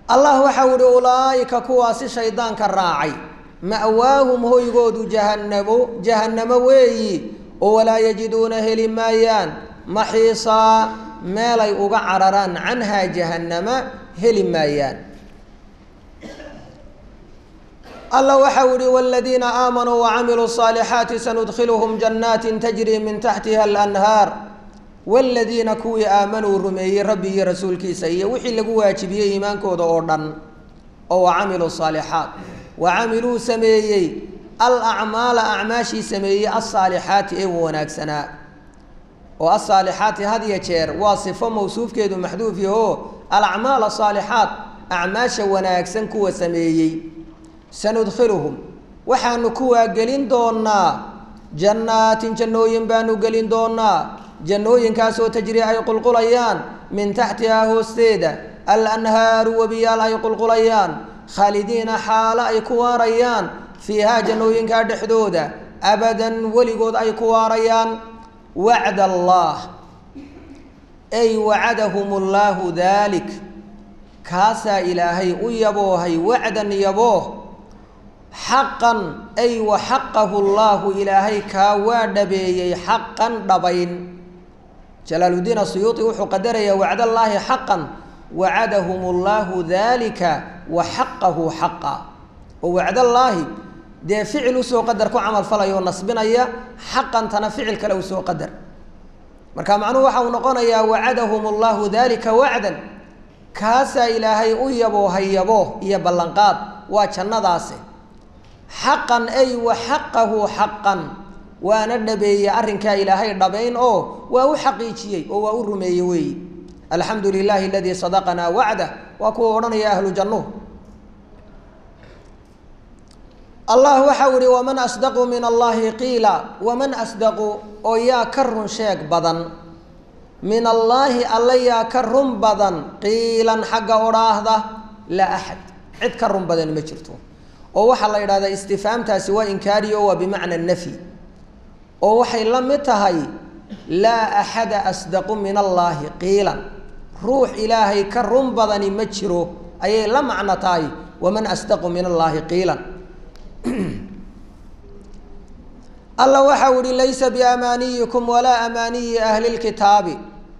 allah waxau ihi ulaa'ika kuwaasi shaydaanka raacay ma'waahum hoygoodu jahannamo jahannamo weeyi oo walaa yajiduuna heli maayaan maxiisaa meelay uga cararaan canhaa jahannama heli maayaan alla waxau ihi wladiina aamanuu wacamiluu الصaalixaati sanudkhiluhum janaatin tajri min taxtiha alanhaar wladiina kuwii aamanuu rumeeyey rabbi iyo rasuulkiisa iyo wixii lagu waajibiyey iimaankooda oo dhan oo wacamiluu صaalixaat wacamiluu sameeyey alacmaala acmaashii sameeyey alsaalixaati ee wanaagsanaa oo asaalixaati had ya jeer waa sifo mawsuufkeedu maxduuf yaho alacmaal asaalixaat acmaasha wanaagsan kuwa sameeyey sanudkhiluhum waxaanu kuwaa gelin doonaa jannaatin jannooyin baanu gelin doonaa jannooyinkaasoo tajri ay qulqulayaan min taxtihaa hoosteeda alanhaaru webiyaal ay qulqulayaan khaalidiina xaalo ay ku waarayaan fiihaa jannooyinkaa dhexdooda abadan weligood ay ku waarayaan wacd allah ay wacadahum allaahu daalik kaasaa ilaahay u yaboohay wacdan yabooh xaqan ay wa xaqahu llaahu ilaahay kaa waa dhabeeyey xaqan dhabayn jalaaluddiin asuyuuti wuxuu qadarayaa wacdallaahi xaqan wacadahum allaahu daalika wa xaqahu xaqa oo wacdallaahi dee ficil usoo qadar ku camal falaya oo nasbinaya xaqantana ficil kale usoo qadar marka macnuhu waxa uu noqonayaa wacadahum allahu dalika wacdan kaasaa ilaahay u yaboohay yabooh iyo ballanqaad waa jannadaasi xaqan ay wa xaqahu xaqan waana dhabeeyey arrinkaa ilaahay dhabayn oo waa u xaqiijiyey oo waa u rumeeyey weeyi alxamdu lilahi aladii sadaqanaa wacdah waa kuwa odhanaya ahlu jannuhu allah waxau ihi waman asdaqu min allahi qiila waman asdaqu oo yaa ka run sheeg badan min allaahi alla yaa ka run badan qiilan xagga odhaahda laa axad cid ka run badan ma jirto oo waxaa la yidhahdaa istifaamtaasi waa inkaariyo waa bimacna nafyi oo waxay la mid tahay laa axada asdaqu min allaahi qiilan ruux ilaahay ka run badani ma jiro ayay la macno tahay waman asdaqu min allaahi qiilan alla waxau ihi laysa biamaaniyikum walaa amaaniyi ahli lkitaabi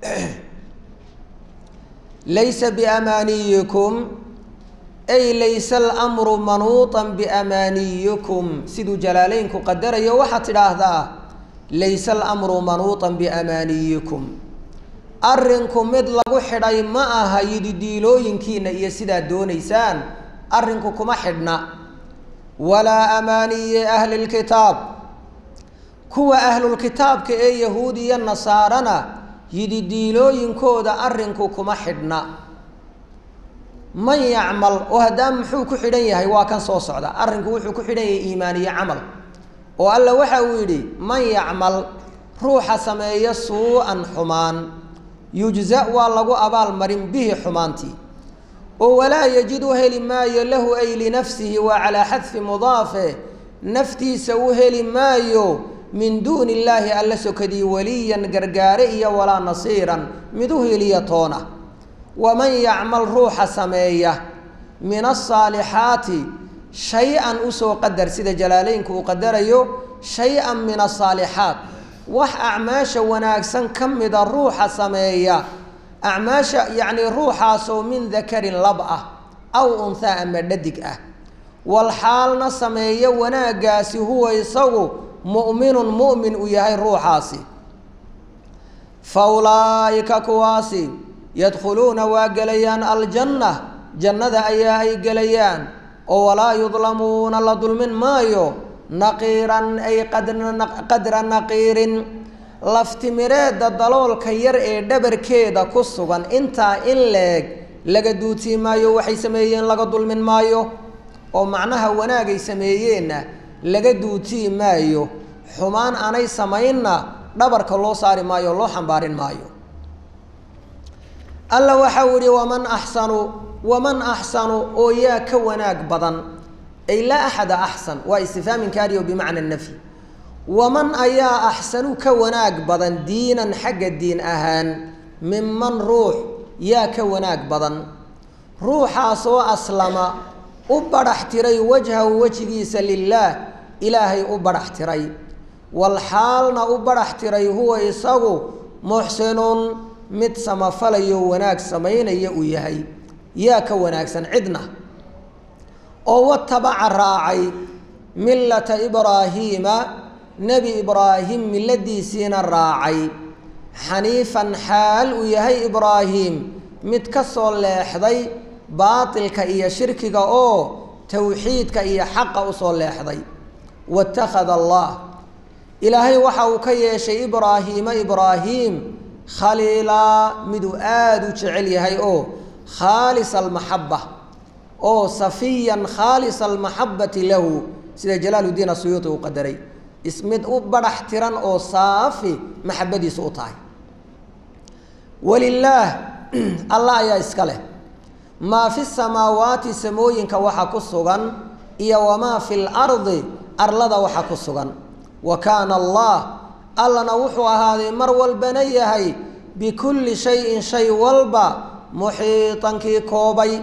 laysa biamaaniyikum ay laysa almru manuuطan biamaaniyikum siduu jalaaleynku qadarayo waxaad tidhaahdaa laysa almru manuuطan biamaaniyikum arrinku mid lagu xidhay ma aha yididiilooyinkiina iyo sidaad doonaysaan arrinku kuma xidhna walaa amaaniyi ahli lkitaab kuwa ahlulkitaabka ee yahuud iyo nasaarana yididiilooyinkooda arrinku kuma xidhna man yacmal oo haddaan muxuu ku xidhan yahay waa kan soo socda arrinku wuxuu ku xidhan yahay iimaan iyo camal oo alla waxa uu yidhi man yacmal ruuxa sameeya suu-an xumaan yujza waa lagu abaalmarin bihi xumaantii oo walaa yajid u heli maayo lahu ay linafsihi waa calaa xadfi mudaafe naftiisa u heli maayo min duuni illaahi alla sokadii waliyan gargaare iyo walaa nasiiran mid u heliya toona waman yacmal ruuxa sameeya min asaalixaati shay-an usoo qadar sida jalaaleynku uu qadarayo shay-an min asaalixaat wax acmaasha wanaagsan ka mida ruuxa sameeya acmaasha yacnii ruuxaasoo min dakarin lab ah aw unhaa ama dhadig ah walxaalna sameeya wanaaggaasi huwa isagu mu'minun mu'min uu yahay ruuxaasi fa ulaa'ika kuwaasi yadkhuluuna waa gelayaan aljanna jannada ayaa ay gelayaan oo walaa yudlamuuna la dulmin maayo naqiiran ay qadra naqiirin laftimireedda daloolka yar ee dhabarkeeda ku sugan intaa in leeg laga duutii maayo waxay sameeyeen laga dulmin maayo oo macnaha wanaagay sameeyeenna laga duutii maayo xumaan aanay samaynna dhabarka loo saari maayo o loo xambaarin maayo alla waxau ihi waman axsanu waman axsanu oo yaa ka wanaag badan ay laa axada axsan waa istifhaam inkaariyo bimacna nafyi waman ayaa axsanu ka wanaag badan diinan xagga diin ahaan minman ruux yaa ka wanaag badan ruuxaasoo aslama u badhax tiray wajhahu wejigiisa lilaah ilaahay u badhax tiray walxaalna u badhax tiray huwa isagu muxsinun mid samafalayo wanaag samaynaya uu yahay yaa ka wanaagsan cidna oo watabaca raacay millata ibraahiima nebi ibraahim milladiisiina raacay xaniifan xaal uu yahay ibraahim mid ka soo leexday baatilka iyo shirkiga oo towxiidka iyo xaqa usoo leexday watakhada allah ilaahay waxa uu ka yeeshay ibraahiima ibraahim khaliilaa miduu aada u jecel yahay oo khaalis almaxaba oo safiyan khaalis almaxabati lahu sida jalaaluddiin asuyuuti uu qadaray ismid u badhax tiran oo saafi maxabadiisu u tahay walilaah allah ayaa iska leh maa fi samaawaati samooyinka waxa ku sugan iyo wamaa fi lardi arlada waxa ku sugan wa kaana allah allana wuxuu ahaaday mar walbana yahay bikulli shayin shay walba muxiitankii koobay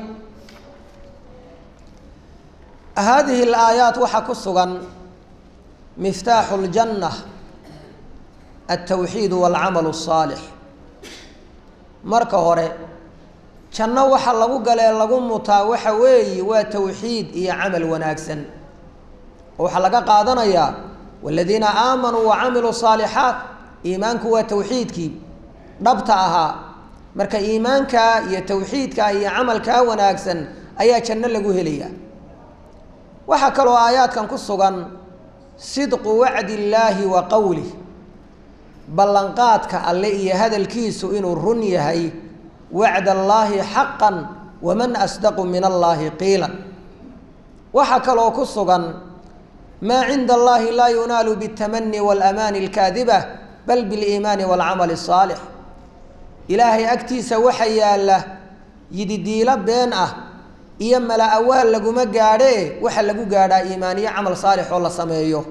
haadihi alaayaat waxaa ku sugan miftaaxu ljanna altawxiid walcamalu asaalix marka hore janno waxa lagu galee lagu mutaa waxa weeye waa towxiid iyo camal wanaagsan oo waxaa laga qaadanayaa waladiina aamanuu wacamiluu saalixaat iimaanku waa towxiidkii dhabta ahaa marka iimaankaa iyo towxiidkaa iyo camalkaa wanaagsan ayaa janno lagu helayaa waxaa kaloo aayaadkan ku sugan sidqu wacdi illaahi wa qowlih ballanqaadka alle iyo hadalkiisu inuu run yahay wacd allaahi xaqan waman asdaqu min allaahi qiilan waxaa kaloo ku sugan maa cinda allahi laa yunaalu biاtamani waاlamaani اlkaadiba bal biliimaani wاlcamali الsaalix ilaahay agtiisa waxa yaalla yididiilo been ah iyo mala awaal laguma gaadhee waxa lagu gaadhaa iimaaniyo camal saalix oo la sameeyo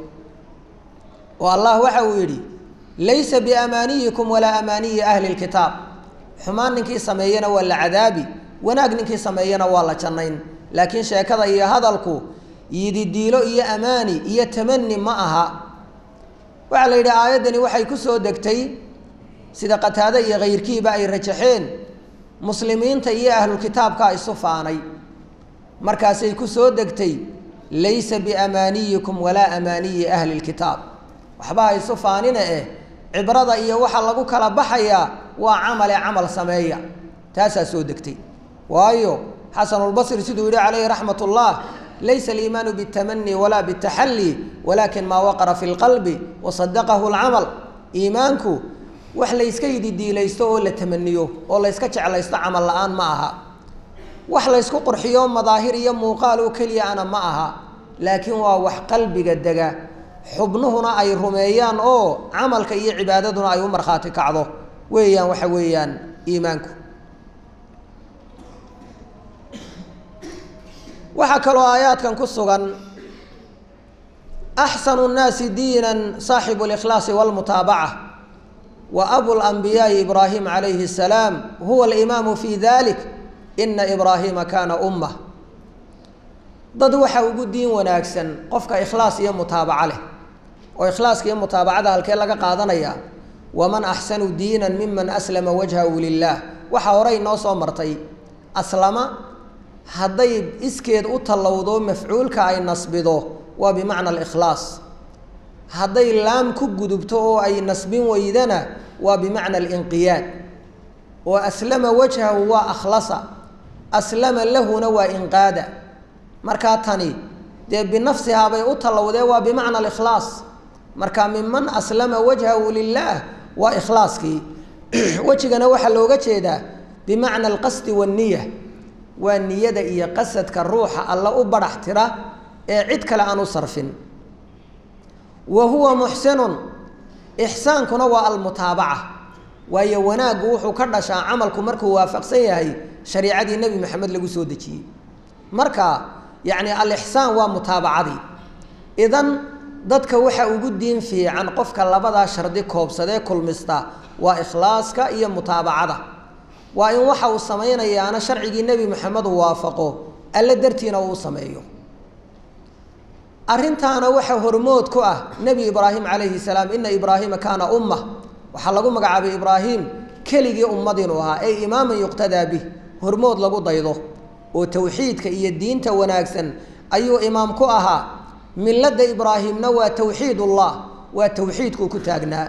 oo allah waxa uu yidhi laysa biamaaniyikum walaa amaaniyi ahli اlkitaab xumaan ninkii sameeyena waa la cadaabi wanaag ninkii sameeyena waa la jannayn laakiin sheekada iyo hadalku yididiilo iyo amaani iyo tamani ma aha waxaa la yidhi aayaddani waxay ku soo degtay sida qataade iyo kayrkiiba ay rajaxeen muslimiinta iyo ahlulkitaabkaa isu faanay markaasay ku soo degtay laysa biamaaniyikum walaa amaaniyi ahli lkitaab waxba ha isu faanina eh cibrada iyo waxa lagu kala baxayaa waa camale camal sameeya taasaa soo degtay waayo xasanulbasri siduu yihi calayhi raxmat ullah laysa aliimaanu biاtamani walaa bitaxalli walakin maa waqara fi lqalbi wasadaqahu lcamal iimaanku wax layska yididiilaysto oo la tamaniyo oo layska jeclaysto camal la-aan ma aha wax laysku qurxiyo madaahir iyo muuqaal oo keliya ana ma aha laakiin waa wax qalbiga dega xubnuhuna ay rumeeyaan oo camalka iyo cibaadaduna ay u markhaati kacdo weeyaan waxa weeyaan iimaanku waxaa kaloo aayaadkan ku sugan axsanu nnaasi diina saaxibu اlikhlaasi wاlmutaabaca wa abu lanbiyaai ibraahim calayhi الsalaam huwa alimaamu fi dalik ina ibraahiima kaana ummah dad waxa ugu diin wanaagsan qofka ikhlaas iyo mutaabaco leh oo ikhlaaska iyo mutaabacada halkee laga qaadanaya waman axsanu diina miman aslama wajhahu lilah waxaa horey noo soo martay aslama hadday iskeed u tallowdo mafcuulka ay nasbido waa bimacna alikhlaas hadday laam ku gudubto oo ay nasbin weydana waa bimacna alinqiyaad oo aslama wajhahu waa akhlasa aslama lahuna waa inqaada markaa tani dee binafsihaa bay u tallowdee waa bimacna alikhlaas marka miman aslama wajhahu lilaah waa ikhlaaskii wejigana waxaa looga jeedaa bimacna alqasdi waanniya waa niyada iyo qasadka ruuxa alla u badhax tira ee cid kale aan u sarfin wa huwa muxsinun ixsaankuna waa almutaabaca waayo wanaaggu wuxuu ka dhashaa camalku markuu waafaqsan yahay shariicadii nebi maxamed lagu soo dejiyey marka yacni alixsaan waa mutaabacadii idan dadka waxa ugu diin fiican qofka labadaa shardi koobsadee kulmista waa ikhlaaska iyo mutaabacada waa in waxa uu samaynayaana sharcigii nebi moxamed uu waafaqo alle dartiina uu sameeyo arrintaana waxaa hormood ku ah nebi ibraahim calayhi salaam ina ibraahiima kaana umma waxaa lagu magacaabay ibraahim keligii ummad inuu ahaa ey imaaman yuqtadaa bih hormood lagu daydo oo towxiidka iyo diinta wanaagsan ayuu imaam ku ahaa milada ibraahimna waa towxiidullah waa towxiidkuu ku taagnaa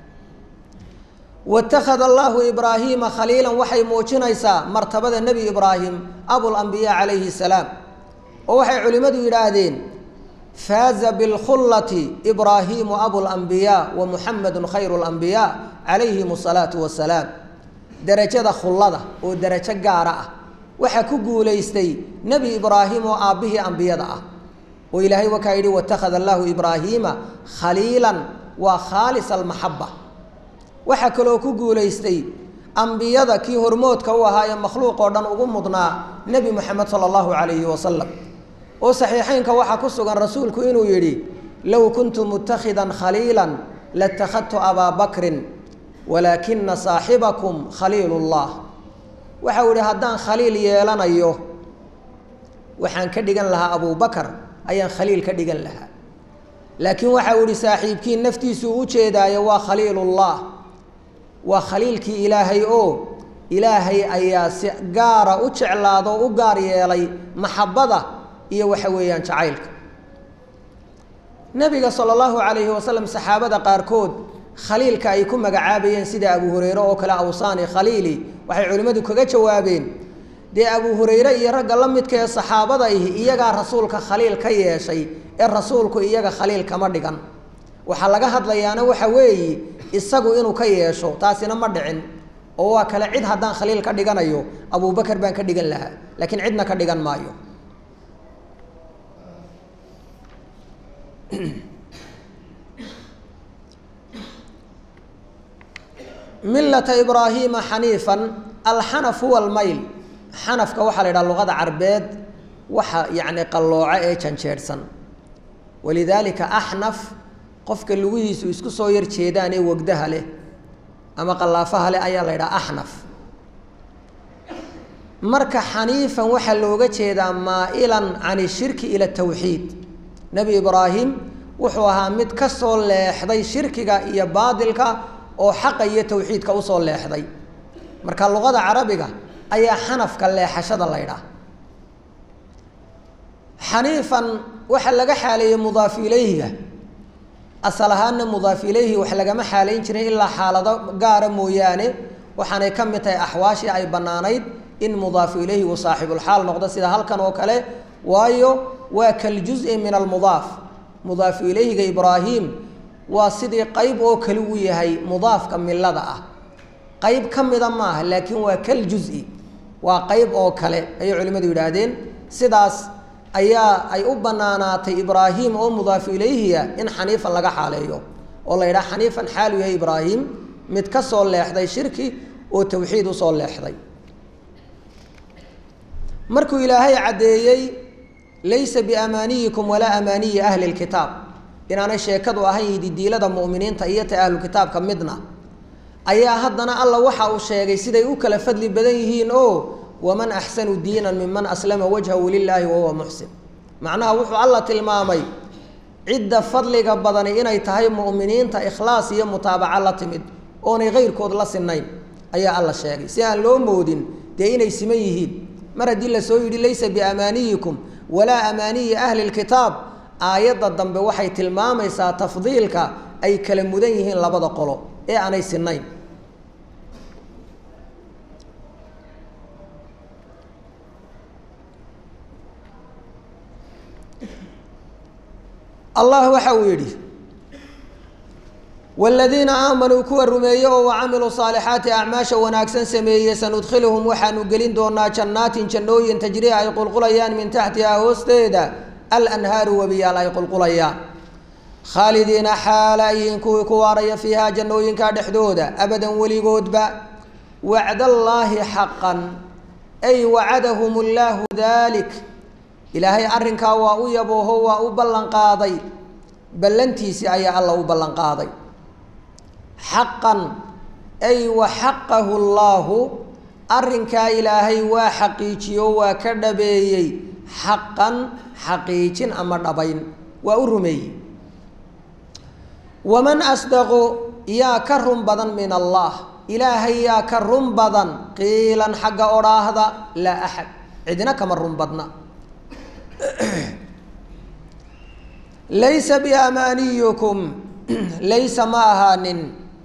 watakhada allahu ibraahiima khaliilan waxay muujinaysaa martabada nebi ibraahim abulambiyaa calayhi salaam oo waxay culimmadu yidhaahdeen faaza bilkhullati ibraahiimu abulambiyaa wa muxamedun khayru lambiyaa calayhim asalaatu wasalaam derajada khullada oo derajo gaara ah waxaa ku guulaystay nebi ibraahim oo aabbihii ambiyada ah oo ilaahay wakaa yidhi watakhada allahu ibraahiima khaliilan waa khaalis almaxaba waxaa kaloo ku guulaystay ambiyada kii hormoodka u ahaa ee makhluuq oo dhan ugu mudnaa nebi moxamed sala allahu calayhi wasalam oo saxiixeynka waxaa ku sugan rasuulku inuu yidhi low kuntu mutakhidan khaliilan latakhadtu abaa bakrin walaakina saaxibakum khaliilullah waxau yihi haddaan khaliil yeelanayo waxaan ka dhigan lahaa abubakar ayaan khaliil ka dhigan lahaa laakiin waxau yihi saaxiibkii naftiisuu u jeedaayo waa khaliilullah waa khaliilkii ilaahay oo ilaahay ayaa si gaara u jeclaado o u gaar yeelay maxabada iyo waxa weeyaan jacaylka nabiga sala allahu calayhi wasalam saxaabada qaarkood khaliilka ay ku magacaabayeen sida abu hureyre oo kale awsaani khaliili waxay culimmadu kaga jawaabeen dee abu hureyre iyo ragga la midka ee saxaabada ihi iyagaa rasuulka khaliil ka yeeshay ee rasuulku iyaga khaliil kama dhigan waxaa laga hadlayaana waxa weeye isagu inuu ka yeesho taasina ma dhicin oo waa kale cid haddaan khaliil ka dhiganayo abubakar baan ka dhigan lahaa laakiin cidna ka dhigan maayo milata ibraahiima xaniifan alxanaf huwa almayl xanafka waxaa la yidhaha luqada carbeed waxa yacni qallooco ee janjeedhsan walidaalika axnaf qofka lugihiisu isku soo yar jeedaan ee wegdaha leh ama qallaafaha leh ayaa la yidhaha axnaf marka xaniifan waxaa looga jeedaa maa'ilan can ishirki ila tawxiid nebi ibraahim wuxuu ahaa mid ka soo leexday shirkiga iyo baadilka oo xaqa iyo tawxiidka usoo leexday marka luqada carabiga ayaa xanafka leexashada la ydhaah xaniifan waxaa laga xaaleeyey mudaaf ilayhiga asal ahaana mudaaf ilayhi wax lagama xaalayn jirin ilaa xaalado gaara mooyaane waxaanay ka mid tahay axwaashii ay bannaanayd in mudaafu ilayhi uu saaxibulxaal noqdo sida halkan oo kale waayo waa kaljuzi min almudaaf mudaafu ilayhiga ibraahim waa sidii qeyb oo kale u yahay mudaafka milada ah qeyb ka mida maaha laakiin waa kaljuzi waa qeyb oo kale ayay culimmadu yidhaahdeen sidaas ayaa ay u banaanaatay ibraahim oo mudaafu ilayhiya in xaniifan laga xaaleeyo oo la yidhaha xaniifan xaalu yahay ibraahim mid ka soo leexday shirki oo tawxiid usoo leexday markuu ilaahay caddeeyey laysa biamaaniyikum walaa amaaniyi ahli lkitaab inaanay sheekadu ahayn yididiilada mu'miniinta iyo ta ahlu kitaabka midna ayaa haddana alla waxa uu sheegay siday u kala fadli badan yihiin oo waman axsanu diinan miman aslama wajhahu lilaahi wahuwa muxsin macnaha wuxuu alla tilmaamay cidda fadliga badani inay tahay mu'miniinta ikhlaas iyo mutaabaco la timid oonay keyrkood la sinayn ayaa alla sheegay si aan loo moodin dee inay siman yihiin mar haddii lasoo yidhi laysa biamaaniyikum walaa amaaniyi ahli lkitaab aayadda dambe waxay tilmaamaysaa tafdiilka ay kala mudan yihiin labada qolo ee aanay sinayn allah waxa uu yidhi wladiina aamanuu kuwa rumeeye oo wacamiluu saalixaati acmaasha wanaagsan sameeyey sanudkhiluhum waxaanu gelin doonaa jannaatin jannooyin tajrii ay qulqulayaan min taxtihaa hoosteeda alanhaaru webiyaal ay qulqulayaan khaalidiina xaala ayihiin kuwii ku waaraya fiihaa jannooyinka dhexdooda abadan weligoodba wacdallaahi xaqan ay wacadahum llaahu dalik ilaahay arrinkaa waa u yabooho waa u ballanqaaday ballantiisii ayaa alla u ballanqaaday xaqan ay wa xaqahu llaahu arrinkaa ilaahay waa xaqiijiyo waa ka dhabeeyey xaqan xaqiijin ama dhabayn waa u rumeeyey waman asdaqu yaa ka run badan min allah ilaahay yaa ka run badan qiilan xagga odhaahda laa axad cidina kama run badna laysa biamaaniyukum laysa ma ahaanin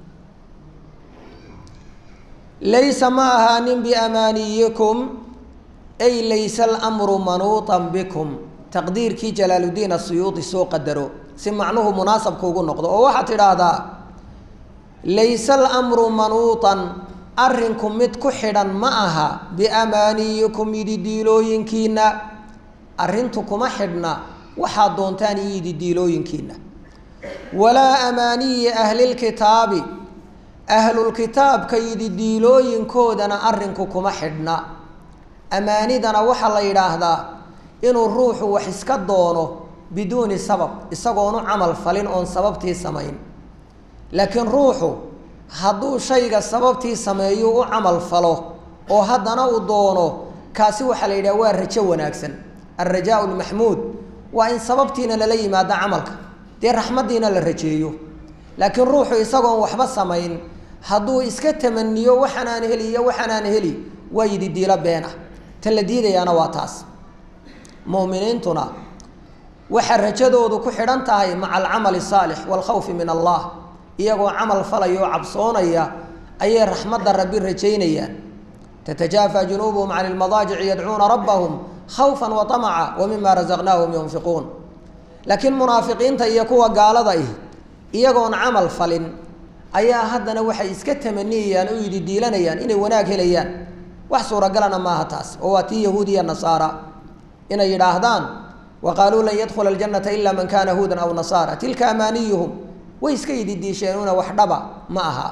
laysa ma ahaanin biamaaniyikum ay laysa alamru manuutan bikum taqdiirkii jalaaluddiin asuyuudi soo qadaro si macnuhu munaasabka ugu noqdo oo waxaad tidhaahdaa layse alamru manuutan arrinku mid ku xidhan ma aha biamaaniyikum yididiilooyinkiina arrintu kuma xidhna waxaad doontaan iyo yididiilooyinkiina walaa amaaniyi ahlilkitaabi ahlulkitaabka yididiilooyinkoodana arrinku kuma xidhna amaanidana waxaa la yidhaahdaa inuu ruuxu wax iska doono biduuni sabab isagoonu camal falin oon sababtii samayn laakiin ruuxu hadduu shayga sababtii sameeyu u camal falo oo haddana uu doono kaasi waxaa la yidhaha waa rajo wanaagsan alrajaau lmaxmuud waa in sababtiina lala yimaado camalka dee raxmaddiina la rajeeyo laakiin ruuxu isagoon waxba samayn hadduu iska tamaniyo waxaanaan heli iyo waxaanaan heli waa yidi diilo been ah ta la diidayaana waa taas mu'miniintuna waxaa rajadoodu ku xidhan tahay maca alcamali saalix waalkhawfi min allah iyagoo camal falaya oo cabsoonaya ayay raxmadda rabbi rajaynayaan tatajaafa junuubuhum can ilmadaajici yadcuuna rabbahum khawfan wa tamaca wa mima rasaqnaahum yunfiquun laakiin munaafiqiinta iyo kuwa gaalada ih iyagoon camal falin ayaa haddana waxay iska tamaniyayaan oo yidhi diilanayaan inay wanaag helayaan wax suuragalana maaha taas oo waa tii yahuud iyo nasaara inay yidhaahdaan wa qaaluu lan yadkhula aljannata ila man kana huudan aw nasaara tilka amaaniyuhum way iska yididiisheenuna wax dhaba ma aha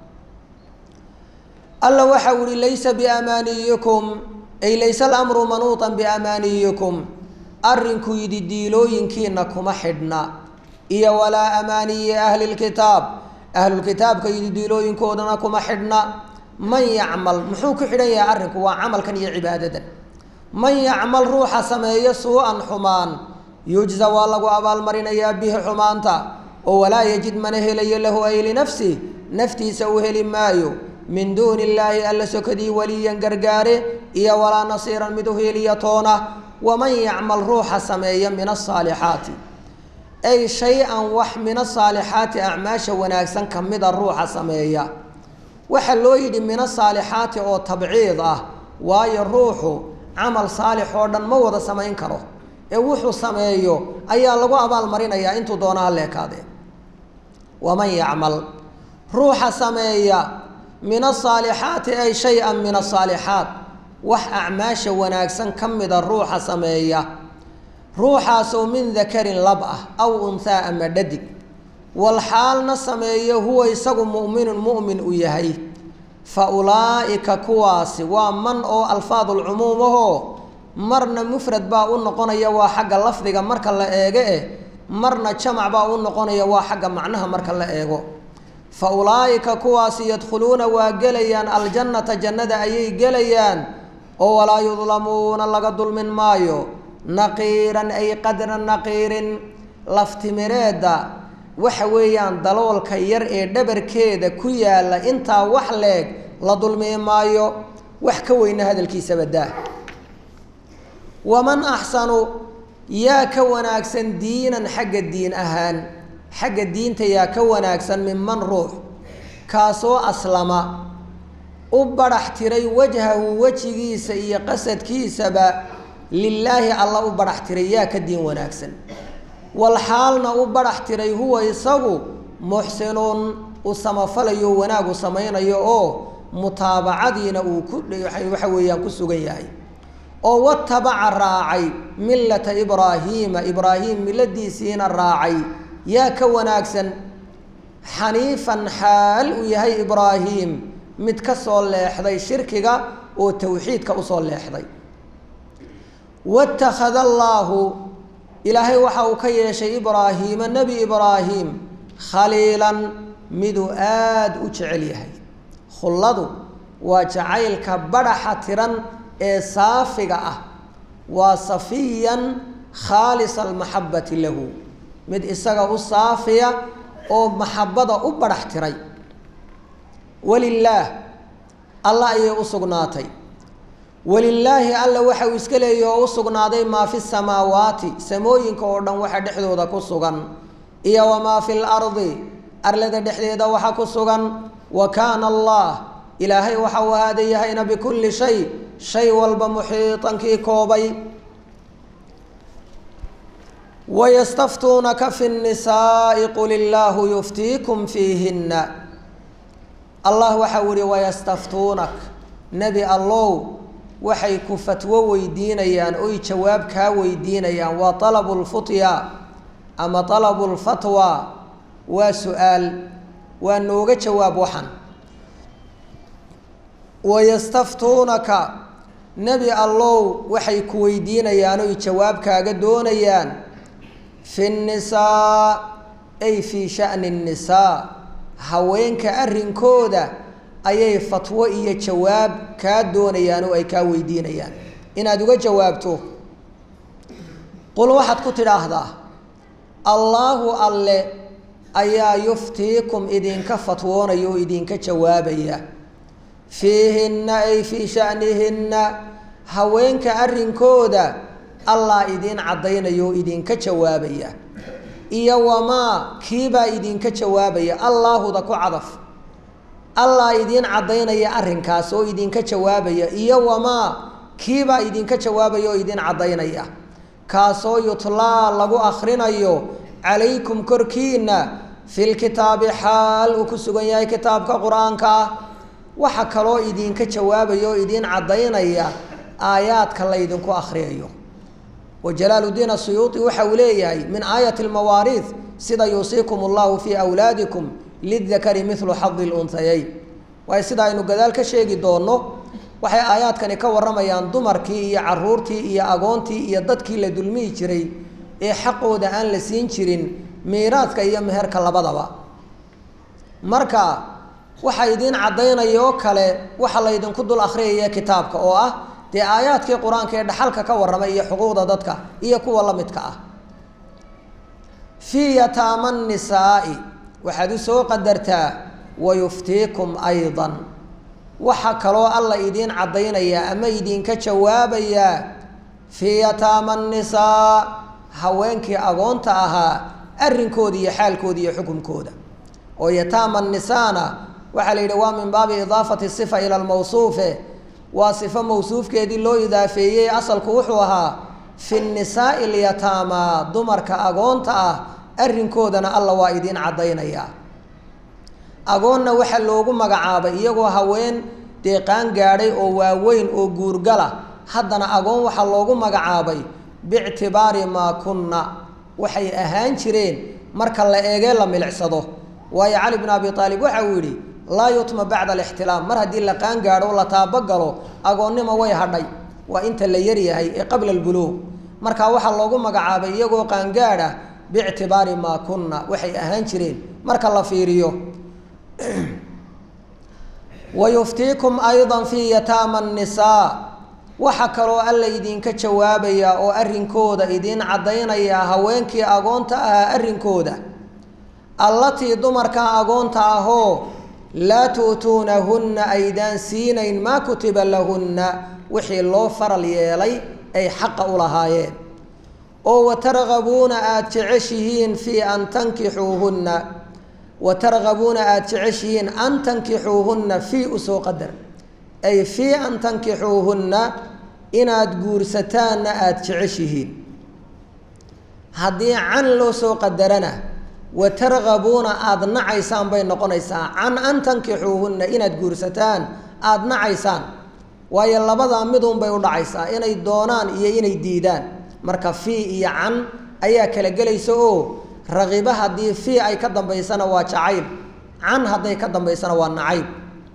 alla waxa u ihi laysa biamaaniyikum ay laysa alamru manuutan biamaaniyikum arrinku yididiilooyinkiina kuma xidhna iyo walaa amaaniyi ahli lkitaab ahlulkitaabka yididiilooyinkoodana kuma xidhna man yacmal muxuu ku xidhan yahay arrinku waa camalkan iyo cibaadadan man yacmal ruuxa sameeyo suu-an xumaan yujza waa lagu abaalmarinayaa bihi xumaanta oo walaa yajid mana helayo lahu ay linafsih naftiisa u heli maayo min duuni illaahi alla sokadii waliyan gargaare iyo walaa nasiiran mid u heliya toona waman yacmal ruuxa sameeya min asaalixaati ay shay-an wax min asaalixaati acmaasha wanaagsan ka mida ruuxa sameeya waxaa loo yidhi min asaalixaati oo tabciid ah waayo ruuxu camal saalix oo dhan ma wada samayn karo ee wuxuu sameeyo ayaa lagu abaalmarinayaa intuu doona haleekaadee waman yacmal ruuxa sameeya min asaalixaati ay shay-an min asaalixaat wax acmaasha wanaagsan ka mida ruuxa sameeya ruuxaasoo min dakarin lab ah aw unhaa ama dhadig wal xaalna sameeyo huwa isagu mu'minun mu'min u yahay fa ulaa'ika kuwaasi waa man oo alfaadulcumuum ahoo marna mufrad baa u noqonaya waa xagga lafdiga marka la eego eh marna jamac baa u noqonaya waa xagga macnaha marka la eego fa ulaa'ika kuwaasi yadkhuluuna waa gelayaan aljannata jannada ayay gelayaan oo walaa yudlamuuna laga dulmin maayo naqiiran ay qadra naqiirin laftimireedda waxa weeyaan daloolka yar ee dhabarkeeda ku yaalla intaa wax leeg la dulmi maayo wax ka weyna hadalkiisaba daa waman axsanu yaa ka wanaagsan diinan xagga diin ahaan xagga diinta yaa ka wanaagsan minman ruux kaasoo aslama u badhax tiray wajhahu wejigiisa iyo qasadkiisaba lilaahi alla u badhax tiray yaa ka diin wanaagsan wal xaalna u badhax tiray huwa isagu muxsinuun u samafalayo wanaagu samaynayo oo mutaabacadiina uu ku waxa weeyaan ku sugan yahay oo watabaca raacay millata ibraahiima ibraahim milladiisiina raacay yaa ka wanaagsan xaniifan xaal uu yahay ibraahim mid ka soo leexday shirkiga oo tawxiidka usoo leexday watakhada allaahu ilaahay waxa uu ka yeeshay ibraahiima nebi ibraahim khaliilan miduu aada u jecel yahay khulladu waa jacaylka badhaxa tiran ee saafiga ah waa safiyan khaalisa almaxabati lahu mid isaga u saafiya oo maxabada u badhax tiray walilaah alla ayay u sugnaatay walilaahi alla waxa uu iska leeyahy oo u sugnaaday maa fi samaawaati samooyinka oo dhan waxa dhexdooda ku sugan iyo wamaa fi lardi arlada dhexdeeda waxa ku sugan wa kaana allah ilaahay waxa uu ahaada yahayna bikulli shay shay walba muxiitankii koobay wayastaftuunaka fi nnisaai qul illaahu yuftiikum fiihinna allah waxa uu yihi wayastaftuunak nebi allow waxay ku fatwo weydiinayaan oy jawaab kaa weydiinayaan waa talabu lfutya ama talabu lfatwa waa su-aal waa nooga jawaab waxan wayastaftuunaka nebi allow waxay ku weydiinayaan oy jawaab kaaga doonayaan fi nnisaa ay fii sha'ni nnisaa haweenka arrinkooda ayay fatwo iyo jawaab kaa doonayaan oo ay kaa weydiinayaan inaad uga jawaabto qul waxaad ku tidhaahdaa allaahu alle ayaa yuftiikum idinka fatwoonaya oo idinka jawaabaya fiihinna ay fii sha'nihinna haweenka arrinkooda allah idiin caddaynaya oo idinka jawaabaya iyo wamaa kiibaa idinka jawaabaya allaahuda ku cadaf allah idiin caddaynaya arrinkaas oo idinka jawaabaya iyo wamaa kiibaa idinka jawaabaya oo idin caddaynaya kaasoo yutlaa lagu akhrinayo calaykum korkiina filkitaabi xaal uu ku sugan yahay kitaabka qur-aanka ah waxa kaloo idinka jawaabaya oo idiin caddaynaya aayaadka laydinku akhriyayo wa jalaaluddiin asuyuuti waxa uu leeyahay min aayati almawaariid sida yuusiikum allahu fii awlaadikum lidakari milu xadi lunhayayn waayo sida aynu gadaal ka sheegi doonno waxay aayaadkani ka warramayaan dumarkii iyo caruurtii iyo agoontii iyo dadkii la dulmihi jiray ee xaqooda aan la siin jirin miiraadka iyo meherka labadaba marka waxaa idiin caddaynaya oo kale waxa laydinku dul akhriyaya kitaabka oo ah dee aayaadkii qur-aanka ee dhaxalka ka warramay iyo xuquuqda dadka iyo kuwa la midka ah fii yataama nisaa'i waxaad u soo qadartaa wayuftiikum aydan waxa kaloo alla idiin caddaynayaa ama idinka jawaabayaa fii yataama nisaa haweenkii agoonta ahaa arrinkooda iyo xaalkooda iyo xukunkooda oo yataama nisaana waxaa la yidhi waa min baabi idaafati sifa ila lmawsuufe waa sifo mawsuufkeedii loo idaafeeyey asalku wuxuu ahaa fi nisaa'i lyataama dumarka agoonta ah arrinkoodana alla waa idiin caddaynayaa agoonna waxaa loogu magacaabay iyagoo haween deeqaan gaadhay oo waaweyn oo guurgala haddana agoon waxaa loogu magacaabay biictibaari maa kunna waxay ahaan jireen marka la eegee la milicsado waayo cali bn abi aalib waxa uu yidhi laa yutma bacda alixtilaam mar haddii la qaan gaadho la taabagalo agoonnimo way hadhay waa inta la yaryahay ee qabla albuluuq marka waxaa loogu magacaabay iyagoo qaangaadh ah biictibaari maa kunna waxay ahaan jireen marka la fiiriyo wayuftiikum ayda fii yataama nisaa waxa kaloo alla idinka jawaabayaa oo arrinkooda idiin caddaynayaa haweenkii agoonta ahaa arrinkooda allatii dumarka agoonta ahoo laa tu'tuunahunna aydaan siinayn maa kutiba lahunna wixii loo faral yeelay ay xaqa u lahaayeen oo watargabuuna aada jeceshihiin fii an tankixuuhunna watargabuuna aada jeceshihiin an tankixuuhunna fii usoo qadar ay fii an tankixuuhunna inaad guursataanna aada jeceshihiin haddii can loo soo qadarana watargabuuna aada nacaysaan bay noqonaysaa can an tankixuuhunna inaad guursataan aada nacaysaan waayo labadaa midun bay u dhacaysaa inay doonaan iyo inay diidaan marka fii iyo can ayaa kala gelaysa oo raqiba haddii fii ay ka dambaysana waa jacayl can hadday ka dambaysana waa nacayb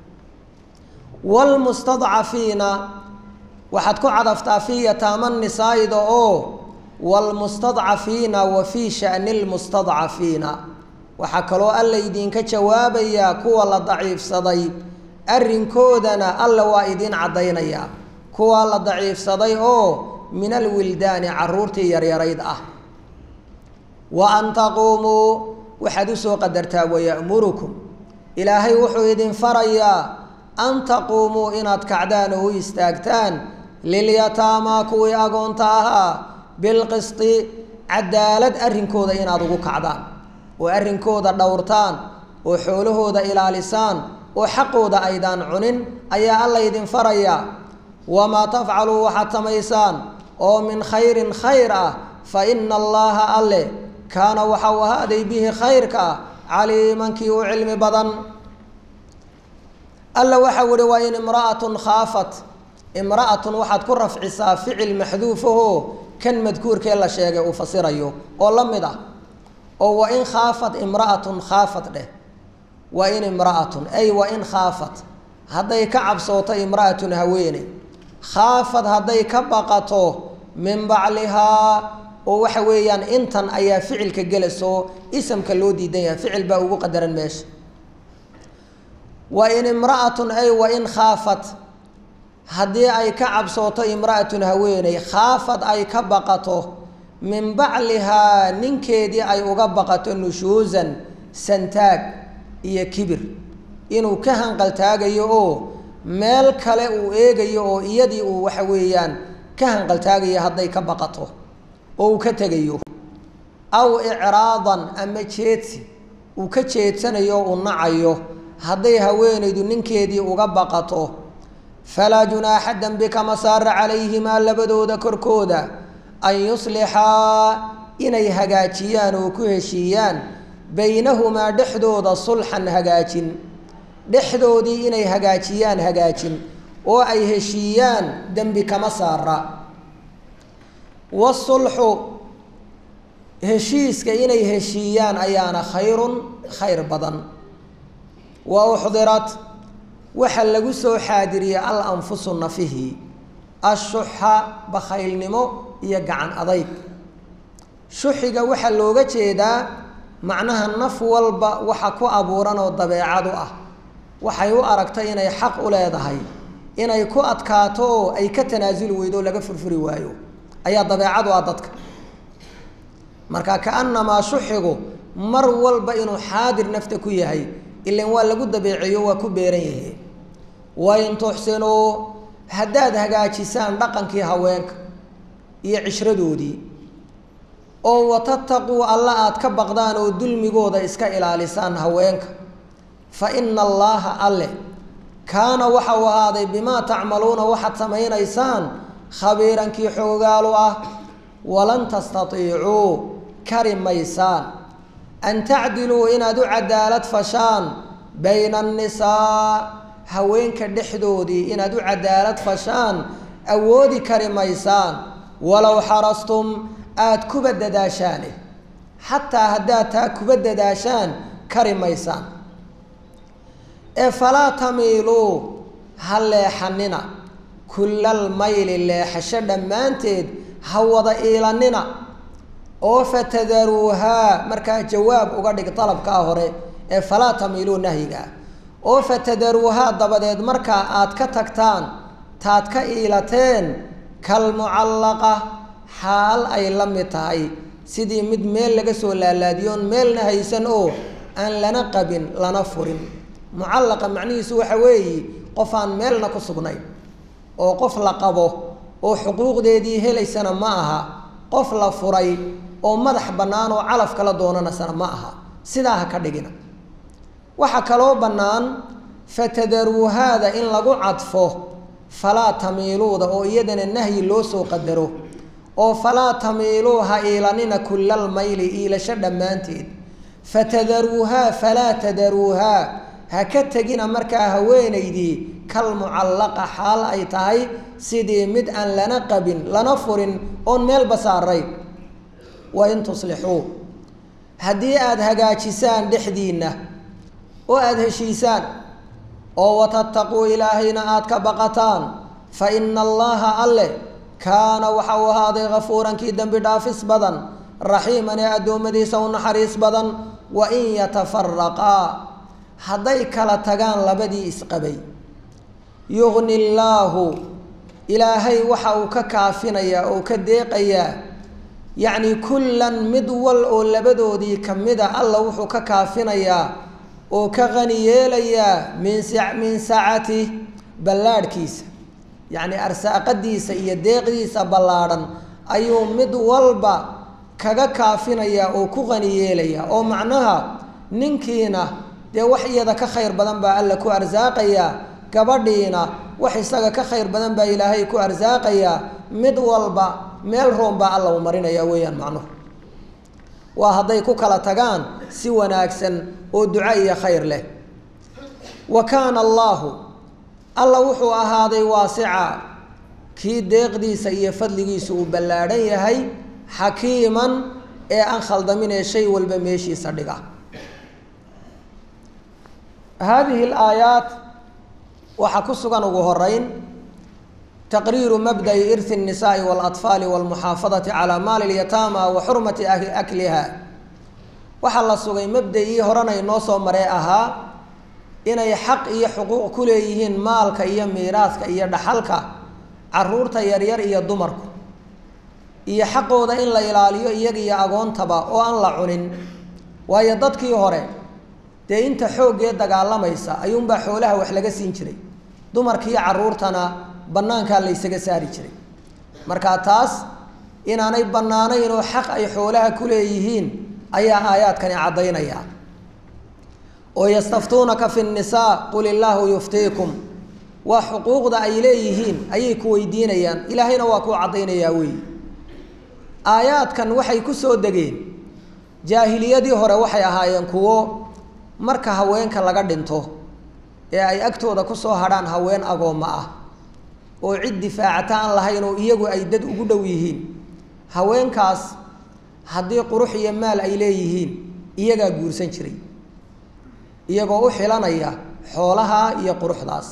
wlmustadcafiina waxaad ku cadaftaa fii yataama nisaa'ida oo wlmustadcafiina wa fii shani lmustadcafiina waxaa kaloo alla idinka jawaabayaa kuwa la daciifsaday arrinkoodana alla waa idiin caddaynayaa kuwaa la daciifsaday oo min alwildaani carruurtii yaryarayd ah wa an taquumuu waxaad usoo qadartaa wayamurukum ilaahay wuxuu idin farayaa an taquumuu inaad kacdaan oo u istaagtaan lilyataamaa kuwii agoonta ahaa bilqisti cadaalad arrinkooda inaad ugu kacdaan oo arrinkooda dhowrtaan oo xoolahooda ilaalisaan oo xaqooda aydaan cunin ayaa alla idin farayaa wamaa tafcaluu waxaad samaysaan oo min khayrin khayr ah fa ina allaha alle kaana waxa uu ahaaday bihi khayrka caliimankii u cilmi badan alla waxa uhi waa in imra'atun khaafat imra'atun waxaad ku rafcisaa ficil maxduufahoo kan madkuurkee la sheegay uu fasirayo oo la mid ah oo wa in khaafat imra'atun khaafat dheh wa in imra'atun ay wa in khaafat hadday ka cabsooto imra'atun haweene khaafad hadday ka baqato min baclihaa oo waxa weeyaan intan ayaa ficilka gelasoo isamka loo diidan yahay ficil baa ugu qadaran meesha wa in imra'atun ay wa in khaafat haddii ay ka cabsooto imra'atun haweeney khaafad ay ka baqato min baclihaa ninkeedii ay uga baqato nushuusan santaag iyo kibir inuu ka hanqaltaagayo oo meel kale uu eegayo oo iyadii uu waxa weeyaan ka hanqaltaagayo hadday ka baqato oo uu ka tegayo aw icraadan ama jeedsi uu ka jeedsanayo o uu nacayo hadday haweenaydu ninkeedii uga baqato falaa junaaxa dembi kama saara calayhimaa labadooda korkooda an yuslixaa inay hagaajiyaan oo ku heshiiyaan baynahumaa dhexdooda sulxan hagaajin dhexdoodii inay hagaajiyaan hagaajin oo ay heshiiyaan dembi kama saara wasulxu heshiiska inay heshiiyaan ayaana khayrun khayr badan wa uxdirat waxaa lagu soo xaadiriyey al anfusu nafihi ashuxa bakhaylnimo iyo gacan adayg shuxiga waxaa looga jeedaa macnaha naf walba waxa ku abuuran oo dabeecadu ah waxay u aragtay inay xaq u leedahay inay ku adkaato oo ay ka tanaasuli weydo oo laga furfuri waayo ayaa dabeecadu ah dadka marka kaanamaa shuxigu mar walba inuu xaadir nafta ku yahay ilan waa lagu dabeeceeyo waa ku beeran yahe wain tuxsinuu haddaad hagaajisaan dhaqankii haweenka iyo cishradoodii oo watataquu alla aada ka baqdaan oo dulmigooda iska ilaalisaan haweenka fa ina allaaha alle kaana waxa uu ahaaday bimaa tacmaluuna waxaad samaynaysaan khabiirankii xoogaalu ah walan tastatiicuu kari maysaan an tacdiluu inaad u cadaalad fashaan bayna annisaa haweenka dhexdoodii inaad u cadaalad fashaan awoodi kari maysaan walow xarastum aada kuba dadaashaane xataa haddaad taa kuba dadaashaan kari maysaan ee falaa tamiiluu ha leexanina kullal mayli leexasho dhammaanteed ha wada iilanina oo fatadaruuhaa markaa jawaab uga dhig dalabkaa hore ee falaa tamiiluu nahyigaa oo fatadaruuhaa dabadeed markaa aad ka tagtaan taad ka iilateen kalmucallaqa xaal ay la mid tahay sidii mid meel laga soo laalaadiyoon meelna haysan oo aan lana qabin lana furin mucallaqa macnihiisu waxa weeye qof aan meelna ku sugnayn oo qof la qabo oo xuquuqdeedii helaysana ma aha qof la furay oo madax bannaan oo calaf kala doonanasana ma aha sidaa ha ka dhigina waxaa kaloo bannaan fatadaruuhaada in lagu cadfo falaa tamiiluuda oo iyadana nahyi loo soo qadaro oo falaa tamiiluu ha iilanina kullal mayli iilasho dhammaanteed fatadaruuhaa falaa tadaruuhaa ha ka tegina markaa haweenaydii kal mucallaqa xaal ay tahay sidii mid aan lana qabin lana furin oon meelba saarayn wa in tuslixuu haddii aada hagaajisaan dhexdiinna oo aada heshiisaan oo watattaquu ilaahayna aada ka baqataan fa ina allaha alle kaana waxa uu ahaaday kafuurankii dembi dhaafis badan raxiiman ee addoommadiisa u naxariis badan wa in yatafaraqaa hadday kala tagaan labadii isqabay yugni illaahu ilaahay waxa uu ka kaafinayaa oo ka deeqayaa yacni kullan mid wal oo labadoodii ka mida alla wuxuu ka kaafinayaa oo ka qani yeelayaa min sa min sacatih ballaadhkiisa yacni arsaaqadiisa iyo deeqdiisa ballaadhan ayuu mid walba kaga kaafinayaa oo ku qani yeelayaa oo macnaha ninkiina dee wax iyada ka khayr badan baa alla ku arsaaqayaa gabadhiina wax isaga ka khayr badan baa ilaahay ku arsaaqayaa mid walba meel roon baa alla u marinaya weeyaan macnuhu waa hadday ku kala tagaan si wanaagsan oo duco iyo khayr leh wa kaana allaahu alla wuxuu ahaaday waasica kii deeqdiisa iyo fadligiisu uu ballaadhan yahay xakiiman ee aan khaldaminee shay walba meeshiisa dhiga haadihi alaayaat waxaa ku sugan ugu horeyn taqriiru mabda'i irhi الnisaءi wاlaطfaali wاlmuxaafadati calaa maali اlyataama wa xurmati akliha waxaa la sugay mabda-ii horena inoo soo maree ahaa inay xaq iyo xuquuq ku leeyihiin maalka iyo miiraaska iyo dhaxalka caruurta yaryar iyo dumarku iyo xaqooda in la ilaaliyo iyaga iyo agoontaba oo aan la cunin waayo dadkii hore dee inta xooggee dagaalamaysa ayuunbaa xoolaha wax laga siin jiray dumarkiiyo caruurtana bannaankaa la ysaga saari jiray marka taas inaanay bannaanayn oo xaq ay xoolaha ku leeyihiin ayaa aayaadkani caddaynaya oo yastaftuunaka fi nnisaa qul illaahu yuftiikum waa xuquuqda ay leeyihiin ayay ku weydiinayaan ilaahayna waa kuu caddaynayaa weey aayaadkan waxay ku soo degeen jaahiliyadii hore waxay ahaayeen kuwo marka haweenka laga dhinto ee ay agtooda kusoo hadhaan haween agoommo ah oo cid difaacata aan lahayn oo iyagu ay dad ugu dhow yihiin haweenkaas haddii qurux iyo maal ay leeyihiin iyagaa guursan jiray iyagoo u xilanaya xoolaha iyo quruxdaas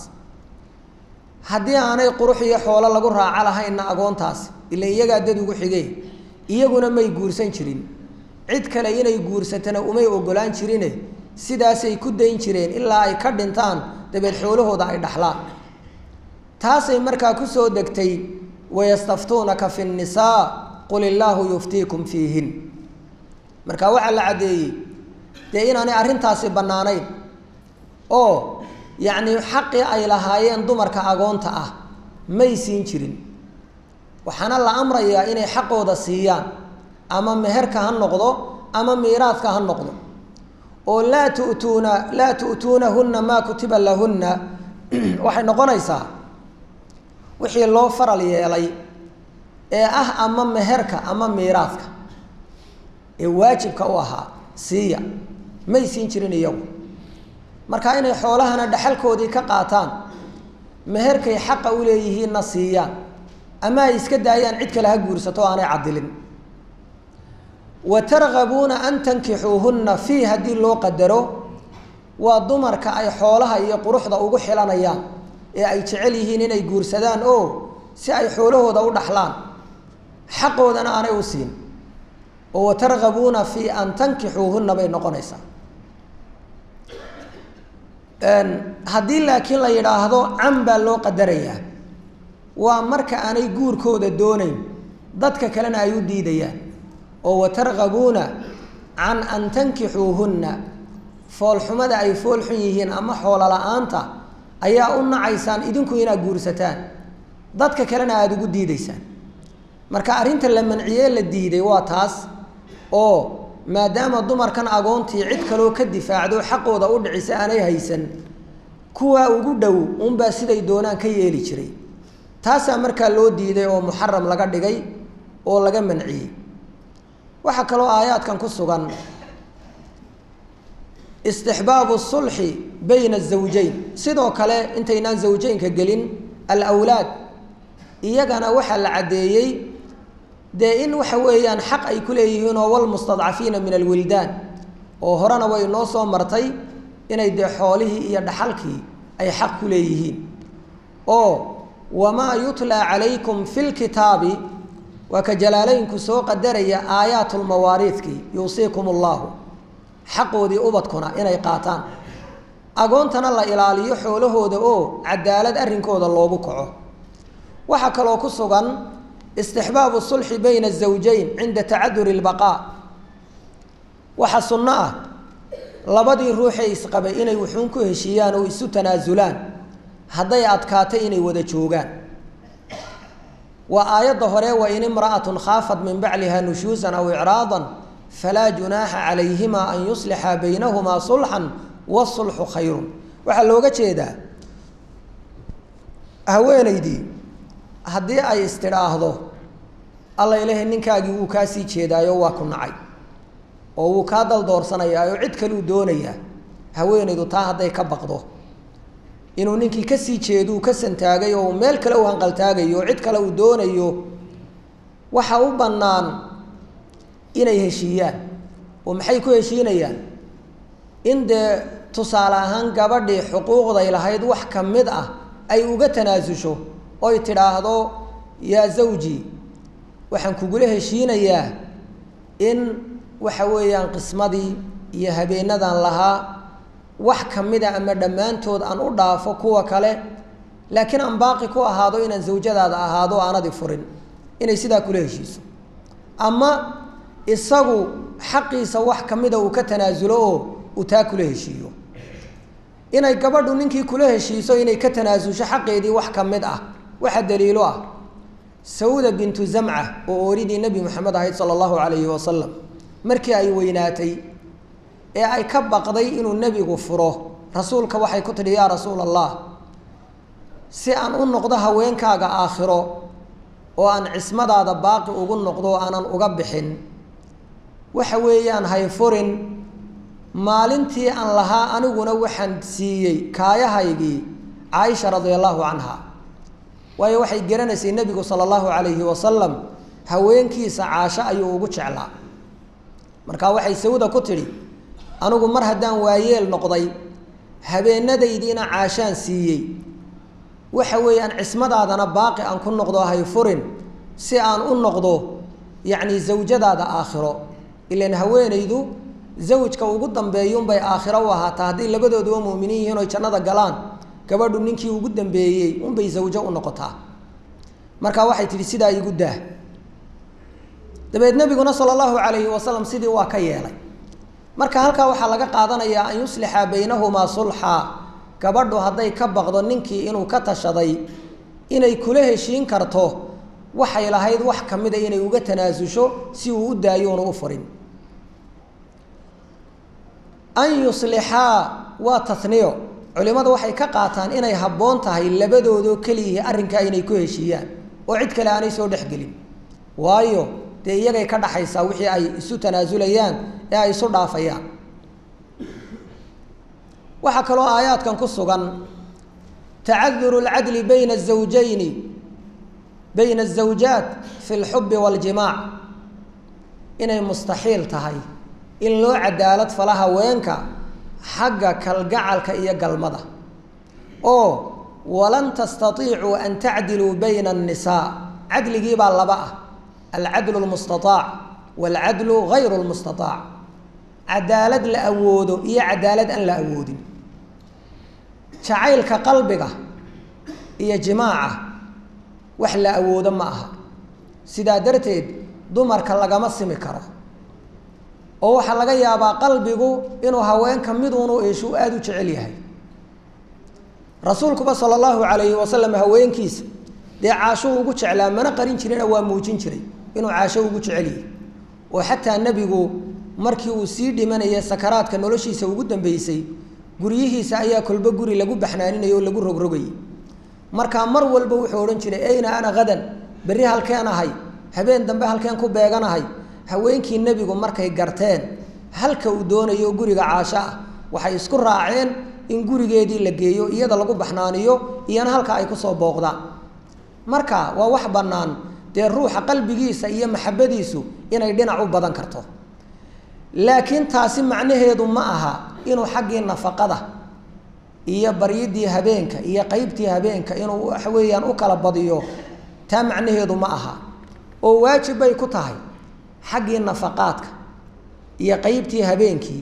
haddii aanay qurux iyo xoolo lagu raaco lahaynna agoontaas ila iyagaa dad ugu xigee iyaguna may guursan jirin cid kale inay guursatana umay ogolaan jirine sidaasay ku dayn jireen ilaa ay ka dhintaan dabeed xoolahooda ay dhaxlaan taasay markaa kusoo degtay wayastaftuunaka fi nnisaa qul illaahu yuftiikum fiihin marka waxaa la caddeeyey dee inaanay arrintaasi bannaanayn oo yacni xaqii ay lahaayeen dumarka agoonta ah may siin jirin waxaana la amrayaa inay xaqooda siiyaan ama meherka ha noqdo ama miiraadka ha noqdo oo laa tu'tuuna laa tu'tuunahunna maa kutiba lahunna waxay noqonaysaa wixii loo faral yeelay ee ah ama meherka ama miiraadka ee waajibka u ahaa siiya may siin jirin iyagu marka inay xoolahana dhexalkoodii ka qaataan meherkay xaqa u leeyihiinna siiyaan ama ay iska daayaan cid kale ha guursato o aanay cadilin wa targabuuna an tankixuuhunna fii haddii loo qadaro waa dumarka ay xoolaha iyo quruxda ugu xilanayaan ee ay jecel yihiin inay guursadaan oo si ay xoolahooda u dhaxlaan xaqoodana aanay u siin oo watargabuuna fii an tankixuuhunna bay noqonaysaa haddii laakiin la yidhaahdo can baa loo qadarayaa waa marka aanay guurkooda doonayn dadka kalena ay u diidayaan oo watargabuuna can an tankixuuhunna foolxumada ay foolxun yihiin ama xoolo la-aanta ayaa u nacaysaan idinku inaad guursataan dadka kalena aada ugu diidaysaan marka arrinta la manciyee la diiday waa taas oo maadaama dumarkan agoontii cid kaloo ka difaacdo xaqooda u dhicisa aanay haysan kuwaa ugu dhow unbaa siday doonaan ka yeeli jiray taasaa markaa loo diiday oo muxaram laga dhigay oo laga manciyey waxaa kaloo aayaadkan ku sugan istixbaabu sulxi bayna azawjayn sidoo kale intaynaan zawjeynka gelin alawlaad iyagana waxaa la caddeeyey dee in waxa weeyaan xaq ay ku leeyihiin oo walmustadcafiina min alwildaan oo horena way noo soo martay inay dee xoolihii iyo dhaxalkii ay xaq ku leeyihiin oo wamaa yutlaa calaykum fi lkitaabi waa ka jalaalaynku soo qadaraya aayaat lmawaariidkii yuusiikum allahu xaqoodii ubadkuna inay qaataan agoontana la ilaaliyo xoolahooda oo cadaalad arrinkooda loogu kaco waxaa kaloo ku sugan istixbaabu sulxi bayna azawjayn cinda tacaduri lbaqaa waxaa sunno ah labadii ruuxee isqabay inay wuxuun ku heshiiyaan oo isu tanaasulaan hadday adkaato inay wada joogaan waa aayadda hore wain imra'atun khaafat min bacliha nushuusan aw icraadan falaa junaaxa calayhima an yuslixa baynahumaa sulxan wasulxu khayrun waxaa looga jeedaa haweenaydii haddii ay istidhaahdo alla ilahay ninkaagii wuu kaa sii jeedaayo waa ku nacay oo wuu kaa daldoorsanayaayo cid kaluu doonayaa haweenaydu taa hadday ka baqdo inuu ninkii kasii jeeduu ka santaagay oo meel kale u hanqaltaagayo cid kale uu doonayo waxa u bannaan inay heshiiyaan oo maxay ku heshiinayaan in dee tusaale ahaan gabadhii xuquuqday lahayd wax ka mid ah ay uga tanaasusho oy tidhaahdo yaa zawji waxaan kugula heshiinayaa in waxa weeyaan qismadii iyo habeenadan lahaa wax ka mida ama dhammaantood aan u dhaafo kuwa kale laakiin aan baaqi ku ahaado inaan zawjadaada ahaado o aanadi furin inay sidaa kula heshiiso ama isagu xaqiisa wax ka mida uu ka tanaasulo oo uu taa kula heshiiyo inay gabadhu ninkii kula heshiiso inay ka tanaasusho xaqeedii wax ka mid ah waxa daliilo ah sawda bintu zamca oo ooridii nebi moxamed ahayd sala allahu calayhi wasalam markii ay weynaatay ee ay ka baqday inuu nebigu furo rasuulka waxay ku tidhi yaa rasuula allah si aan u noqdo haweenkaaga aakhiro oo aan cismadaada baaqi ugu noqdo oo aanan uga bixin waxa weeyaan hay furin maalintii aan lahaa aniguna waxaan siiyey kaayahaygii caaisha radia allahu canha waayo waxay garanaysay nebigu sala allahu calayhi wasalam haweenkiisa caasho ayuu ugu jeclaa markaa waxay sawda ku tidhi anigu mar haddaan waayeel noqday habeenadaydiina caashaan siiyey waxa weeyaan cismadaadana baaqi aan ku noqdo hay furin si aan u noqdo yacni zawjadaada aakhiro ilan haweenaydu zawjka ugu dambeeyunbay aakhiro u ahaataa hadday labadooduba muuminiin yihiin oy jannada galaan gabadhu ninkii ugu dambeeyey unbay zawjo u noqotaa marka waxay tidhi sidaa igu daah dabeed nebiguna sala allahu calayhi wasalam sidii waa ka yeelay marka halkaa waxaa laga qaadanayaa an yuslixa baynahumaa sulxaa gabadhu hadday ka baqdo ninkii inuu ka tashaday inay kula heshiin karto waxay lahayd wax ka mida inay uga tanaasusho si uu u daayo una u furin an yuslixaa waa taniyo culimmadu waxay ka qaataan inay habboon tahay labadoodoo keliyihi arrinkaa inay ku heshiiyaan oo cid kale aanay soo dhexgelin waayo dee iyagay ka dhaxaysaa wixii ay isu tanaasulayaan ee ay isu dhaafayaan waxaa kaloo aayaadkan ku sugan tacaduru اlcadli bayna الزawjayni bayna الزawjaat fi اlxubi wاljimaac inay mustaxiil tahay in loo cadaalad fala haweenka xagga kalgacalka iyo galmada oo walan tastaiicuu an tacdiluu bayna الnisaa cadligii baa laba ah alcadlu اlmustaaac wاlcadlu gayru اlmustaaac cadaalad la awoodo iyo cadaalad aan la awoodin jacaylka qalbiga iyo jimaaca wax la awoodo ma aha sidaa darteed dumarka lagama simi karo oo waxaa laga yaabaa qalbigu inuu haweenka miduunu eeshu aada u jecel yahay rasuulkuba sala allahu calayhi wasalam haweenkiisa dee caasho ugu jeclaa mana qarin jirina waa muujin jiray inuu caasho ugu jecel yahay oo xataa nebigu markii uu sii dhimanaya sakaraadka noloshiisa ugu dambeysay guryihiisa ayaa kolbo guri lagu baxnaaninayay oo lagu rogrogayay markaa mar walba wuxuu odhan jiray ayna ana hadan berri halkeen ahay habeen dambe halkeen ku beeganahay haweenkii nebigu markay garteen halka uu doonayo guriga caasho ah waxay isku raaceen in gurigeedii la geeyo iyada lagu baxnaaniyo iyana halka ay kusoo booqdaan marka waa wax bannaan dee ruuxa qalbigiisa iyo maxabadiisu inay dhinac u badan karto laakiin taasi macnaheedu ma aha inuu xaggii nafaqada iyo baryidii habeenka iyo qeybtii habeenka inuu waxa weeyaan u kala badiyo taa macnaheedu ma aha oo waajib bay ku tahay xaggii nafaqaadka iyo qeybtii habeenkii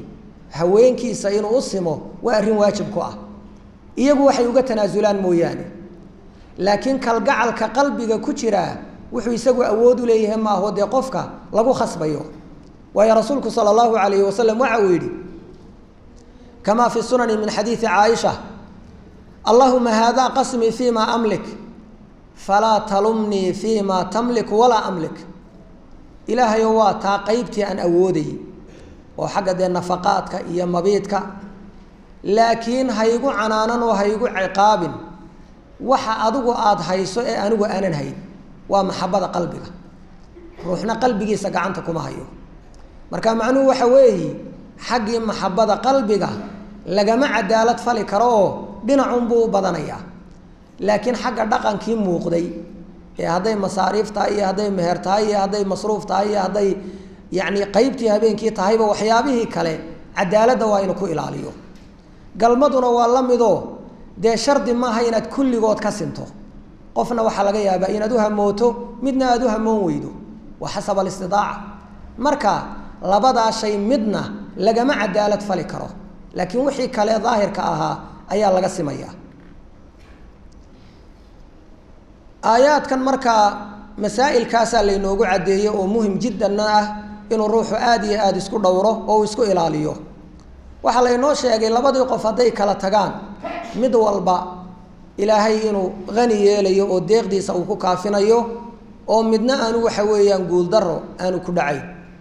haweenkiisa inuu u simo waa arrin waajib ku ah iyagu waxay uga tanaasulaan mooyaane laakiin kalgacalka qalbiga ku jiraa wuxuu isagu awood u leeyahay maaho dee qofka lagu khasbayo waayo rasuulku sala allahu alayhi wasalam waxa uu yidhi kamaa fi sunani min xadiidi caaisha allahuma haadaa qasmii fi ma amlik falaa talumnii fii ma tamlik walaa amlik ilaahayo waa taa qeybtii aan awoodayy oo xagga dee nafaqaadka iyo mabiidka laakiin haygu canaanan oo haygu ciqaabin waxa adigu aada hayso ee anigu aanan hayn waa maxabada qalbiga ruuxna qalbigiisa gacanta kuma hayo marka macnuhu waxa weeyi xaggii maxabada qalbiga lagama cadaalad fali karo oo dhinacunbuu u badanayaa laakiin xagga dhaqankii muuqday ee hadday masaariif tahay iyo hadday meher tahay iyo hadday masruuf tahay iyo hadday yacni qeybtii habeenkii tahayba waxyaabihii kale cadaaladda waa inu ku ilaaliyo galmaduna waa la midoo dee shardi maaha inaad kulligood ka sinto qofna waxaa laga yaabaa inaad u hamooto midna aada u hamoon weydo waa xasab alistidaaca marka labadaa shay midna lagama cadaalad fali karo laakiin wixii kale daahirka ahaa ayaa laga simayaa aayaadkan markaa masaa'ilkaasaa laynoogu caddeeyey oo muhim jiddanna ah inuu ruuxu aada iyo aada isku dhowro oo uu isku ilaaliyo waxaa laynoo sheegay labadii qof hadday kala tagaan mid walba ilaahay inuu hani yeelayo oo deeqdiisa uu ku kaafinayo oo midna aanu waxa weeyaan guuldaro aanu ku dhacayn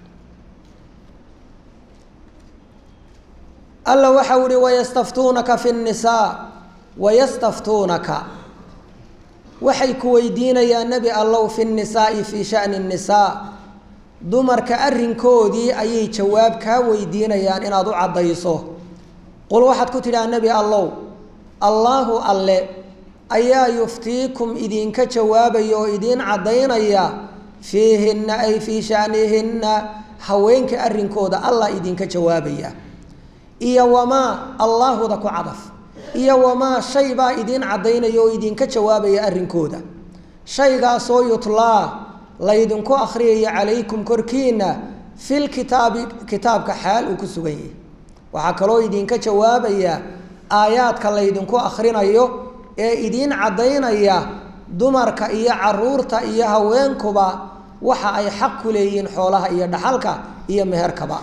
alla waxau ihi wayastaftuunaka fi nnisaa wayastaftuunaka waxay ku weydiinayaan nebi allow fi nnisaa'i fii sha'ni nnisaa dumarka arrinkoodii ayay jawaab kaa weydiinayaan inaad u caddayso qul waxaad ku tidhaha nebi allow allaahu alle ayaa yuftiikum idinka jawaabaya oo idiin caddaynaya fiihinna ay fii sha'nihinna haweenka arrinkooda allah idinka jawaabaya iyo wamaa allaahuda ku cadaf iyo wamaa shay baa idiin caddaynaya oo idinka jawaabaya arrinkooda shaygaasoo yutlaa laydinku akhriyaya calaykum korkiina fil kitaabi kitaabka xaal uu ku sugan yahay waxaa kaloo idinka jawaabaya aayaadka laydinku akhrinayo ee idiin caddaynaya dumarka iyo caruurta iyo haweenkuba waxa ay xaq ku leeyihiin xoolaha iyo dhaxalka iyo meherkaba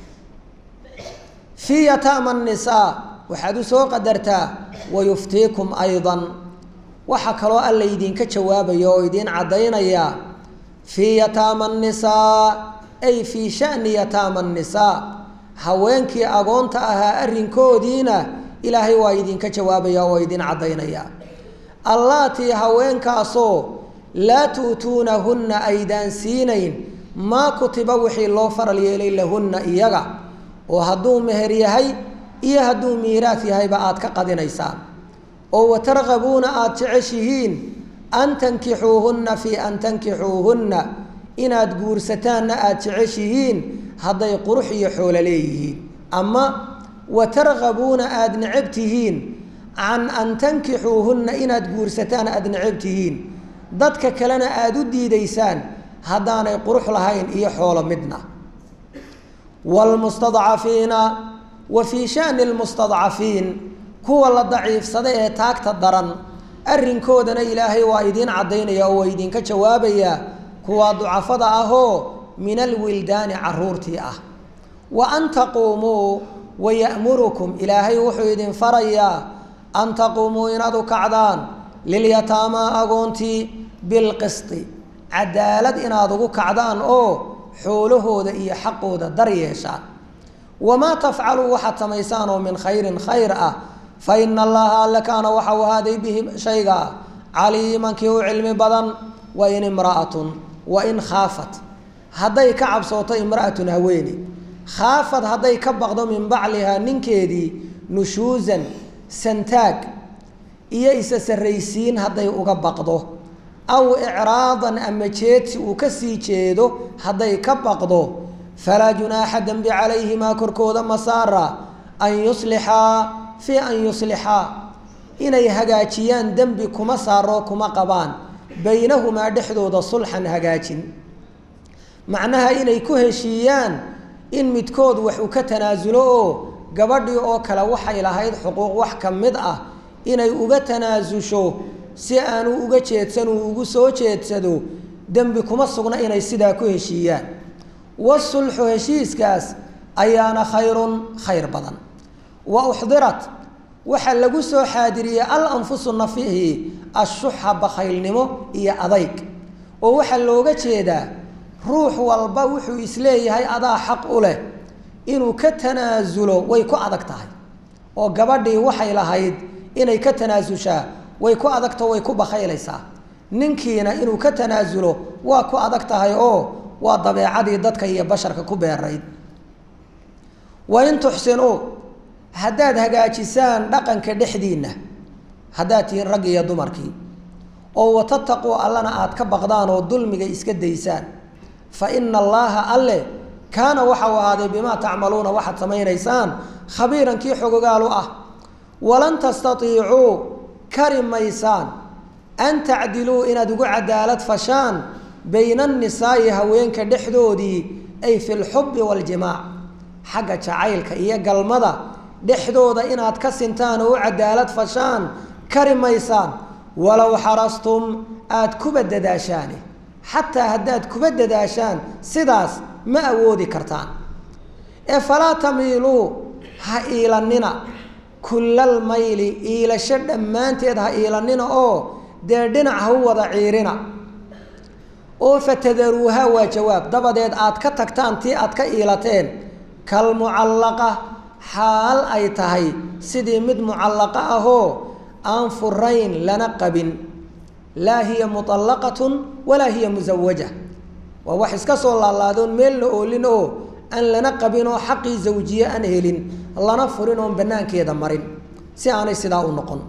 fii yataama nisaa waxaad u soo qadartaa wayuftiikum aydan waxaa kaloo alla idinka jawaabaya oo idiin caddaynaya fii yataama nisaa ay fii shani yataama nisaa haweenkii agoonta ahaa arrinkoodiina ilaahay waa idinka jawaabaya oo idin caddaynaya allaatii haweenkaasoo laa tu'tuunahunna aydaan siinayn maa kutiba wixii loo faral yeelay lahunna iyaga oo hadduu meher yahay iyo hadduu miiraas yahayba aad ka qadinaysaan oo watargabuuna aada jeceshihiin an tankixuuhunna fii an tankixuuhunna inaad guursataanna aada jeceshihiin hadday qurux iyo xoolo leeyihiin ama watargabuuna aada necab tihiin can an tankixuuhunna inaad guursataan aada necab tihiin dadka kalena aada u diidaysaan haddaanay qurux lahayn iyo xoolo midna wlmustadcafiina wa fii shani lmustadcafiin kuwa la daciifsada ee taagta daran arrinkoodana ilaahay waa idiin caddaynaya oo waa idinka jawaabaya kuwa ducafada ahoo min alwildaani caruurtii ah wa an taquumuu waya'murukum ilaahay wuxuu idin farayaa an taquumuu inaad u kacdaan lilyataamaa agoontii bilqisti cadaalad inaad ugu kacdaan oo xoolahooda iyo xaqooda dar yeeshaan wamaa tafcaluu waxaad samaysaan oo min khayrin khayr ah fa ina allaha alle kaana waxa u ahaaday bihi shaygaa caliiman kii u cilmi badan wa in imra'atun wa in khaafat hadday ka cabsooto imra'atun haweene khaafad hadday ka baqdo min baclihaa ninkeedii nushuusan santaag iyo isa sarraysiin hadday uga baqdo aw icraadan ama jeedsi uu ka sii jeedo hadday ka baqdo falaa junaaxa dembi calayhimaa korkooda masaara an yuslixaa fii an yuslixaa inay hagaajiyaan dembi kuma saaroo kuma qabaan baynahumaa dhexdooda sulxan hagaajin macnaha inay ku heshiiyaan in midkood wax uu ka tanaasulo oo gabadhii oo kale waxay lahayd xuquuq wax ka mid ah inay uga tanaasusho si aanu uga jeedsan uu ugu soo jeedsado dembi kuma sugna inay sidaa ku heshiiyaan wasulxu heshiiskaas ayaana khayrun khayr badan wa uxdirat waxaa lagu soo xaadiriyey al anfusu nafihi ashuxa bakhaylnimo iyo adayg oo waxaa looga jeedaa ruux walba wuxuu isleeyahay adaa xaq u leh inuu ka tanaasulo way ku adag tahay oo gabadhii waxay lahayd inay ka tanaasushaa way ku adagto way ku bakhaylaysaa ninkiina inuu ka tanaasulo waa ku adag tahay oo waa dabeecadii dadka iyo basharka ku beerayd wain tuxsinuu haddaad hagaajisaan dhaqanka dhexdiinna haddaad tihiin rag iyo dumarkii oo watataquu allana aad ka baqdaan oo dulmiga iska daysaan fa ina allaaha alle kaana waxau ahaaday bimaa tacmaluuna waxaad samaynaysaan khabiiran kii xogogaalu ah walan tastatiicuu kari maysaan an tacdiluu inaad ugu cadaalad fashaan bayna annisaa'i haweenka dhexdoodii ay fi lxubbi waaljimaac xagga jacaylka iyo galmada dhexdooda inaad ka sintaan oo u cadaalad fashaan kari maysaan walow xarastum aada kuba dadaashaane xataa haddaad kuba dadaashaan sidaas ma awoodi kartaan ee falaa tamiiluu ha iilanina kullal mayli iilasho dhammaanteed ha iilanina oo dee dhinac ha u wada ciirina oo fatadaruuha waa jawaab dabadeed aad ka tagtaan tii aad ka iilateen kalmucallaqa xaal ay tahay sidii mid mucallaqa ahoo aan furayn lana qabin laa hiya muallaqatun walaa hiya musawaja waa wax iska soo laalaadoon meel la oolin oo aan lana qabin oo xaqii zawjiye aan helin lana furin oon banaankeeda marin si aanay sidaa u noqon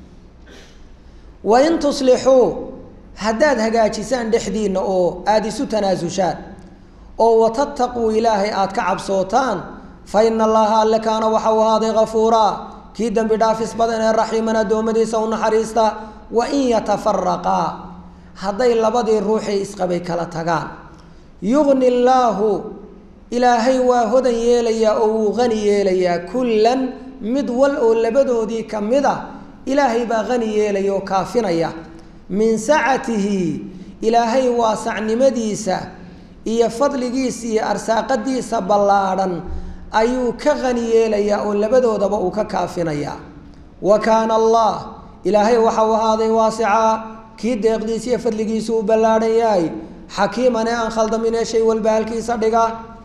wain tuslixuu haddaad hagaajisaan dhexdiinna oo aada isu tanaasushaan oo watattaquu ilaahay aada ka cabsootaan fa ina allaha alle kaana waxau ahaaday kafuuraa kii dembi dhaafis badan ee raxiiman addoommadiisa u naxariista wa in yatafaraqaa hadday labadii ruuxii isqabay kala tagaan yugni illaahu ilaahay waa hodan yeelayaa oo wuu qani yeelayaa kullan mid wal oo labadoodii ka mid ah ilaahay baa qani yeelaya oo kaafinaya min sacatihi ilaahay waasacnimadiisa iyo fadligiisa iyo arsaaqadiisa ballaadhan ayuu ka qani yeelayaa oo labadoodaba uu ka kaafinayaa wa kaana allah ilaahay waxau ahaaday waasicaa kii deeqdiisa iyo fadligiisa uu ballaadhan yahay xakiiman ee aan khaldamin ee shay walba halkiisa dhiga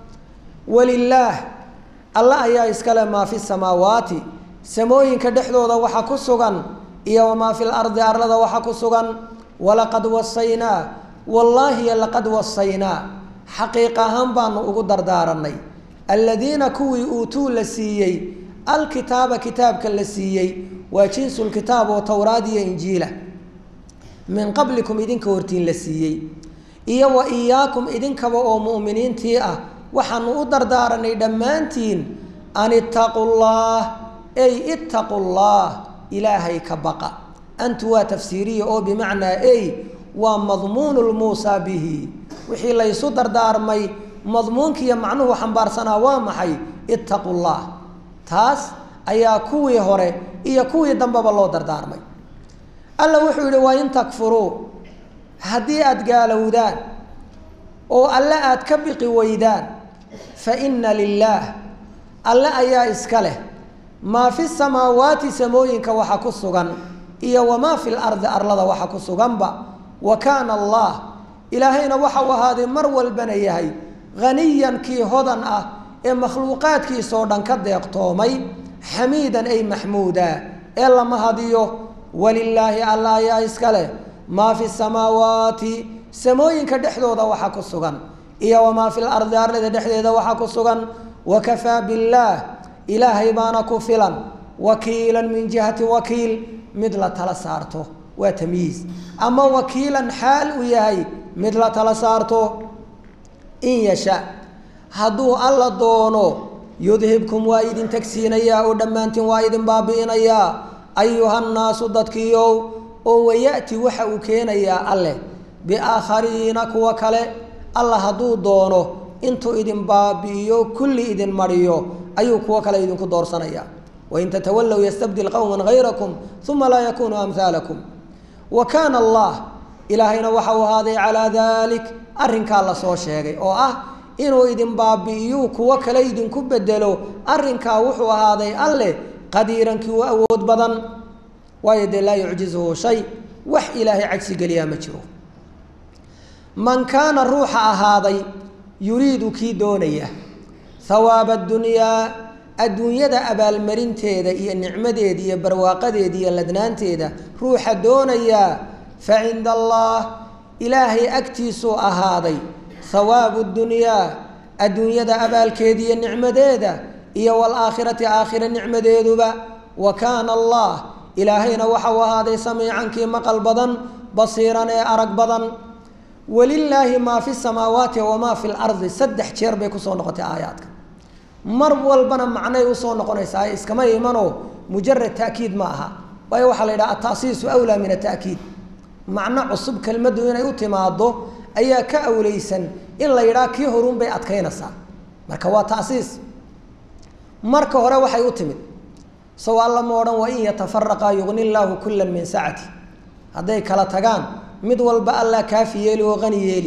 walilaah alla ayaa iskale maa fi samaawaati samooyinka dhexdooda waxa ku sugan iyo wamaa fi lardi arlada waxa ku sugan walaqad wasaynaa wallaahi laqad wasaynaa xaqiiq ahaan baanu ugu dardaaranay aladiina kuwii uutuu la siiyey alkitaaba kitaabka la siiyey waa jinsulkitaab oo towraad iyo injiila min qablikum idinka hortiin la siiyey iyo wa iyaakum idinkaba oo mu'miniintii ah waxaanu u dardaaranay dhammaantiin an ittaqu llah ey ittaqu llah ilaahay ka baqa antu waa tafsiiriya oo bimacnaa ey waa madmuunu lmuusaa bihi wixii laysu dardaarmay madmuunkiiyo macnuhu xambaarsanaa waa maxay ittaqu llah taas ayaa kuwii hore iyo kuwii dambeba loo dardaarmay alla wuxuu yihi waa in takfuruu haddii aada gaalowdaan oo alle aada ka biqi weydaan fa inna lilaah alle ayaa iska leh maa fi samaawaati samooyinka waxa ku sugan iyo wamaa fi lardi arlada waxa ku suganba wa kaana allah ilaahayna waxau ahaaday mar walbana yahay haniyan kii hodan ah ee makhluuqaadkiisoo dhan ka deeqtoomay xamiidan ay maxmuuda ee lama hadiyo walilaahi alla ayaa iska leh maa fi samaawaati samooyinka dhexdooda waxa ku sugan iyo wamaa fi lardi arlada dhexdeeda waxa ku sugan wakafaa billaah ilaahay baana ku filan wakiilan min jihati wakiil mid la tala saarto waa tamyiiz ama wakiilan xaal uu yahay mid la tala saarto in yasha hadduu alla doono yudhibkum waa idin tagsiinayaa oo dhammaantiin waa idin baabi'inayaa ayuhannaasu dadkiiow oo waya'ti waxa uu keenayaa alleh biaakhariina kuwa kale alla hadduu doono intuu idin baabi'iyo kulli idin mariyo ayuu kuwo kale idinku doorsanaya wain tatawallow yastabdil qowman hayrakum uma laa yakunuu amhaalakum wa kaana allah ilaahayna waxa uu ahaaday calaa dalik arrinkaa lasoo sheegay oo ah inuu idin baabi'iyuu kuwo kale idinku bedelo arrinkaa wuxuu ahaaday alleh qadiirankii u awood badan waayo dee laa yucjizuhu shay wax ilaahay cajsi geliyaa ma jiro man kaana ruuxa ahaaday yuriidu kii doonaya hawaaba adunyaa adduunyada abaalmarinteeda iyo nicmadeeda iyo barwaaqadeeda iyo ladnaanteeda ruuxa doonayaa fa cinda allah ilaahay agtiisuu ahaaday hawaabu dunyaa adduunyada abaalkeeda iyo nicmadeeda iyo waalaakhirati aakhira nicmadeeduba wa kaana allah ilaahayna waxau ahaaday samiicankii maqal badan basiiran ee arag badan walilaahi maa fi samaawaati wamaa fi lardi saddex jeer bay kusoo noqotay aayaadka mar walbana macnay usoo noqonaysaa iskama imanoo mujarad ta'kiid ma aha waayo waxaa la yidhaha atasiisu awlaa min ata'kiid macno cusub kelmaddu inay u timaado ayaa ka awleysan in la yidhaha kii horuun bay adkaynaysaa marka waa tasiis marka hore waxay u timid sow alla ma odhan wa in yatafaraqaa yugni llaahu kullan min sacati hadday kala tagaan mid walba allah kaafi yeeli oo qani yeeli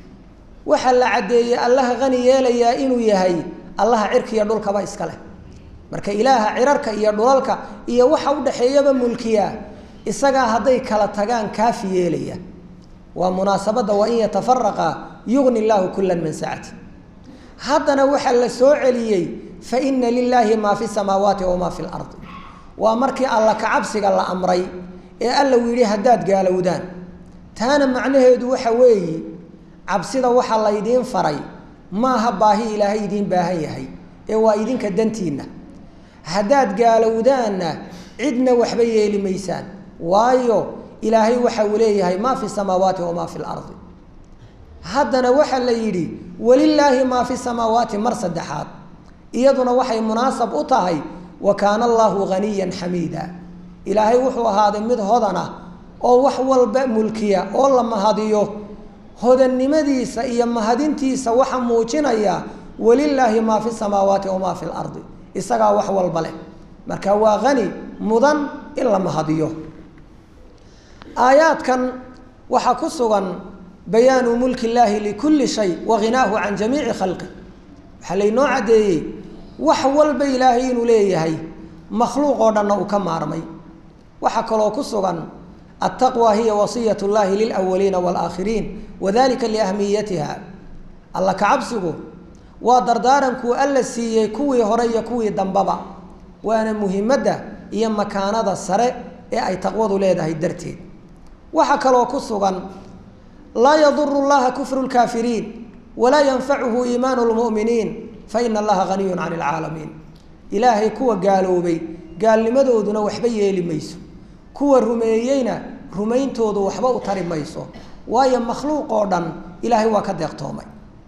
waxaa la caddeeyey allaha qani yeelayaa inuu yahay allaha cirka iyo dhulkaba iska leh marka ilaaha cirarka iyo dhulalka iyo waxa udhaxeeyaba mulkiyaa isagaa hadday kala tagaan kaafi yeelaya waa munaasabadda wa in yatafaraqa yugni llaahu kullan min sacati haddana waxaa la soo celiyey fa ina lilaahi maa fi samaawaati wamaa fi lardi waa markii alla kacabsiga la amray ee alla uu yidhi haddaad gaalowdaan taana macnaheedu waxa weeye cabsida waxaa laydiin faray maaha baahi ilaahay idiin baahan yahay ee waa idinka dantiinna haddaad gaalowdaanna cidna waxba yeeli maysaan waayo ilaahay waxa uu leeyahay maa fi samaawaati wamaa fi lardi haddana waxaa la yidhi walilaahi maa fi samaawaati mar saddexaad iyaduna waxay munaasab u tahay wa kaana allaahu haniyan xamiida ilaahay wuxuu ahaaday mid hodan ah oo wax walba mulkiya oo la mahadiyo hodannimadiisa iyo mahadintiisa waxa muujinaya walilaahi maa fi samaawaati wamaa fi lardi isagaa wax walba leh marka waa hani mudan in la mahadiyo aayaadkan waxaa ku sugan bayaanu mulki illaahi likulli shay wa ghinaahu can jamiici khalqi waxaa laynoo caddeeyey wax walba ilaahay inuu leeyahay makhluuq oo dhanna uu ka maarmay waxaa kaloo ku sugan altaqwa hiya wasiyat llahi lilawaliina waalaakhiriin wadalika liahmiyatiha alla kacabsigu waa dardaarankuu alla siiyey kuwii hore iyo kuwii dambaba waana muhimadda iyo makaanada sare ee ay taqwadu leedahay darteed waxaa kaloo ku sugan laa yaduru llaha kufru lkaafiriin walaa yanfacuhu iimaanu lmu'miniin faina allaha haniyun can ilcaalamiin ilaahay kuwa gaaloobay gaalnimadooduna waxba yeeli mayso kuwa rumeeyeyna rumayntoodu waxba u tari mayso waayo makhluuq oo dhan ilaahay waa ka deeqtoomay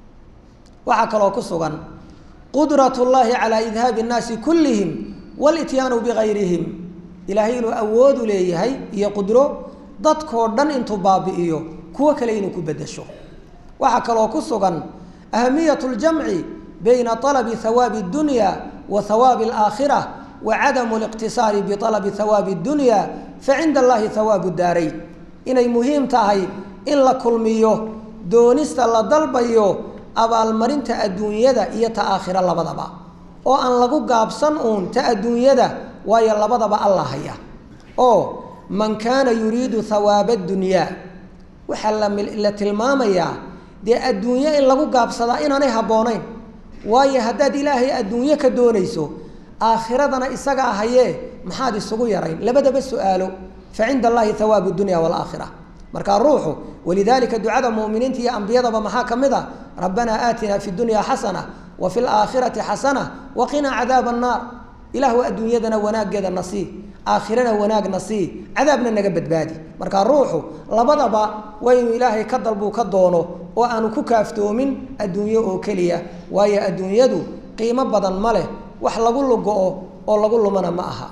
waxaa kaloo ku sugan qudrat llahi calaa idhaabi nnaasi kullihim walityaanu bigayrihim ilaahay inuu awoodu leeyahay iyo qudro dadkoo dhan intuu baabi'iyo kuwo kale inuu ku bedesho waxaa kaloo ku sugan ahamiyat ljamci bayna alabi hawaabi اdunya wa hawaabi alaakhira wa cadamu liqtisaari bialabi hawaabi اdunya facinda allahi hawaabu daarayn inay muhiim tahay in la kulmiyo doonista la dalbayo abaalmarinta adduunyada iyo ta aakhira labadaba oo aan lagu gaabsan uun ta adduunyada waayo labadaba alla haya oo man kaana yuriidu hawaaba dunyaa waxaa la tilmaamayaa dee adduunyo in lagu gaabsadaa inaanay habboonayn waayo haddaad ilaahay adduunyo ka doonayso aakhiradana isagaa hayee maxaad isugu yarayn labadaba su-aalo fa cinda allahi hawaabu dunya waalaakhira markaa ruuxu walidaalika ducada mu'miniinta iyo ambiyadaba maxaa ka mid a rabbanaa aatinaa fi dunya xasana wa fi laakhirati xasana wa qinaa cadaaba annaar ilaahu adduunyadana wanaaggeeda na sii aakhirana wanaagna sii cadaabna naga badbaadi markaa ruuxu labadaba waa inuu ilaahay ka dalbuu ka doono oo aanu ku kaaftoomin adduunyo oo keliya waayo adduunyadu qiimo badan ma leh wax lagu lugo-o oo lagu lumana ma aha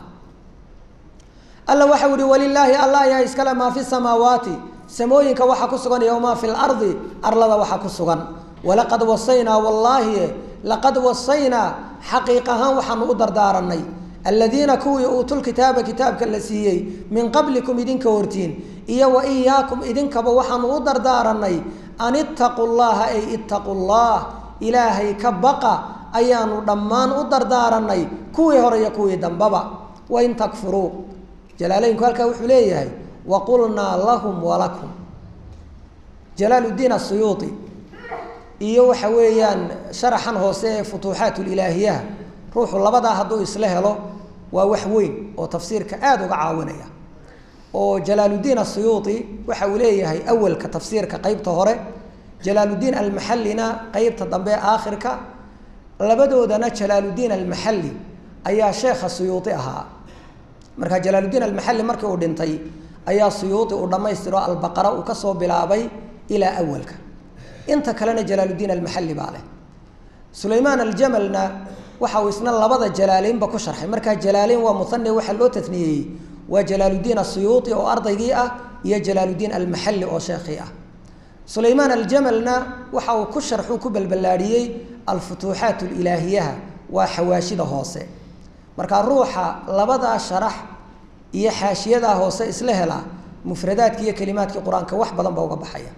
alla waxau ihi walilaahi alla ayaa iskale maa fi samaawaati samooyinka waxaa ku sugan iyo maa fi lardi arlada waxaa ku sugan walaqad wasaynaa wallaahi laqad wasaynaa xaqiiq ahaan waxaanu u dardaaranay aladiina kuwii uutulkitaaba kitaabka la siiyey min qablikum idinka hortiin iyo wa iyaakum idinkaba waxaanu u dardaaranay an ittaquu llaha ay ittaquu llah ilaahay ka baqa ayaanu dhammaan u dardaaranay kuwii hore iyo kuwii dambaba wain takfuruu jalaaleynku halkaa wuxuu leeyahay waqulnaa lahum walakum jalaaluddiin asuyuuti iyo waxa weeyaan sharaxan hoose ee futuuxaat lilaahiyaha ruuxu labadaa hadduu isla helo waa wax weyn oo tafsiirka aada uga caawinaya oo jalaaluddiin asuyuuti waxa uu leeyahay awalka tafsiirka qeybta hore jalaaluddiin almaxallina qeybta dambe aakhirka labadoodana jalaaluddiin almaxalli ayaa sheekha suyuuti ahaa marka jalaaluddiin almaxalli markii uu dhintay ayaa suyuuti uu dhammaystiro albaqara uu kasoo bilaabay ilaa awalka inta kalena jalaaluddiin almaxalli baa leh sulaymaan aljamalna waxa uu isna labada jalaaleynba ku sharxay markaa jalaaleyn waa muhane waxaa loo tatniyeeyey waa jalaaluddiin asuyuuti oo ardaygii ah iyo jalaaluddiin almaxalli oo sheekhii ah sulaymaan aljamalna waxa uu ku sharxuu ku balballaadhiyey alfutuuxaat alilaahiyaha waa xawaashida hoose marka ruuxa labadaa sharax iyo xaashiyadaa hoose isla helaa mufradaadki iyo kelimaadkii qur-aanka wax badan ba uga baxaya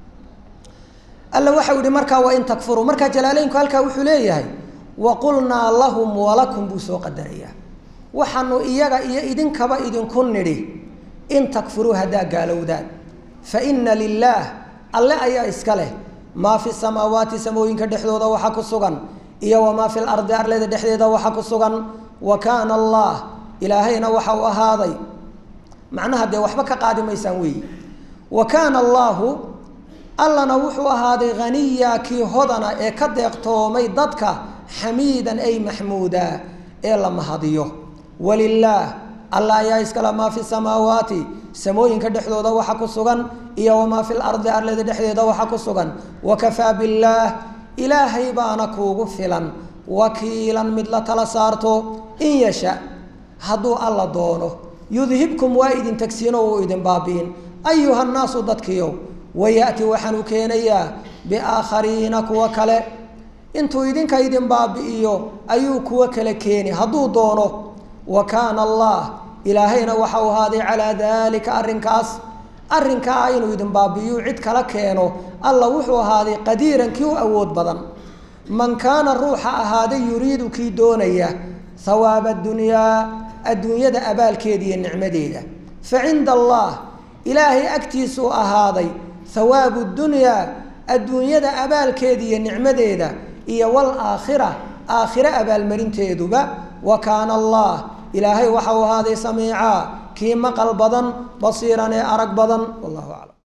alla waxau yihi markaa wain takfuruu markaa jalaaleynku halkaa wuxuu leeyahay waqulnaa lahum walakum buu soo qadarayaa waxaanu iyaga iyo idinkaba idinku nidhi in takfuruu haddaa gaalowdaan fa ina lilaah alle ayaa iska leh maa fi samaawaati samooyinka dhexdooda waxa ku sugan iyo wamaa fi lardi arleda dhexdeeda waxa ku sugan wa kaana allah ilaahayna waxa uu ahaaday macnaha dee waxba ka qaadi maysaan weeyi wa kaana allaahu allana wuxuu ahaaday haniya kii hodana ee ka deeqtoomay dadka xamiidan ay maxmuuda ee la mahadiyo walilaah alla ayaa iskale maa fi samaawaati samooyinka dhexdooda waxa ku sugan iyo wamaa fi lardi arleda dhexdeeda waxa ku sugan wakafaa billaah ilaahay baana kuugu filan wakiilan mid la tala saarto in yasha hadduu alla doono yudhibkum waa idin tagsiino uu idin baabi'in ayuha nnaasu dadkiiow waya'ti waxaanu keenayaa biaakhariina kuwa kale intuu idinka idin baabi'iyo ayuu kuwo kale keeni hadduu doono wa kaana allah ilaahayna waxau ahaaday calaa daalika arrinkaas arrinkaa inuu idin baabi'iyu cid kala keeno alla wuxuu ahaaday qadiiran kii u awood badan man kaana ruuxa ahaaday yuriidu kii doonaya hawaaba adunyaa adduunyada abaalkeeda iyo nicmadeeda fa cinda allah ilaahay agtiisuu ahaaday hawaabu dunyaa adduunyada abaalkeeda iyo nicmadeeda iyo waalaakhira aakhire abaalmarinteeduba wa kaana allah ilaahay waxau ahaaday samiicaa kii maqal badan basiiran ee arag badan wallahu aclam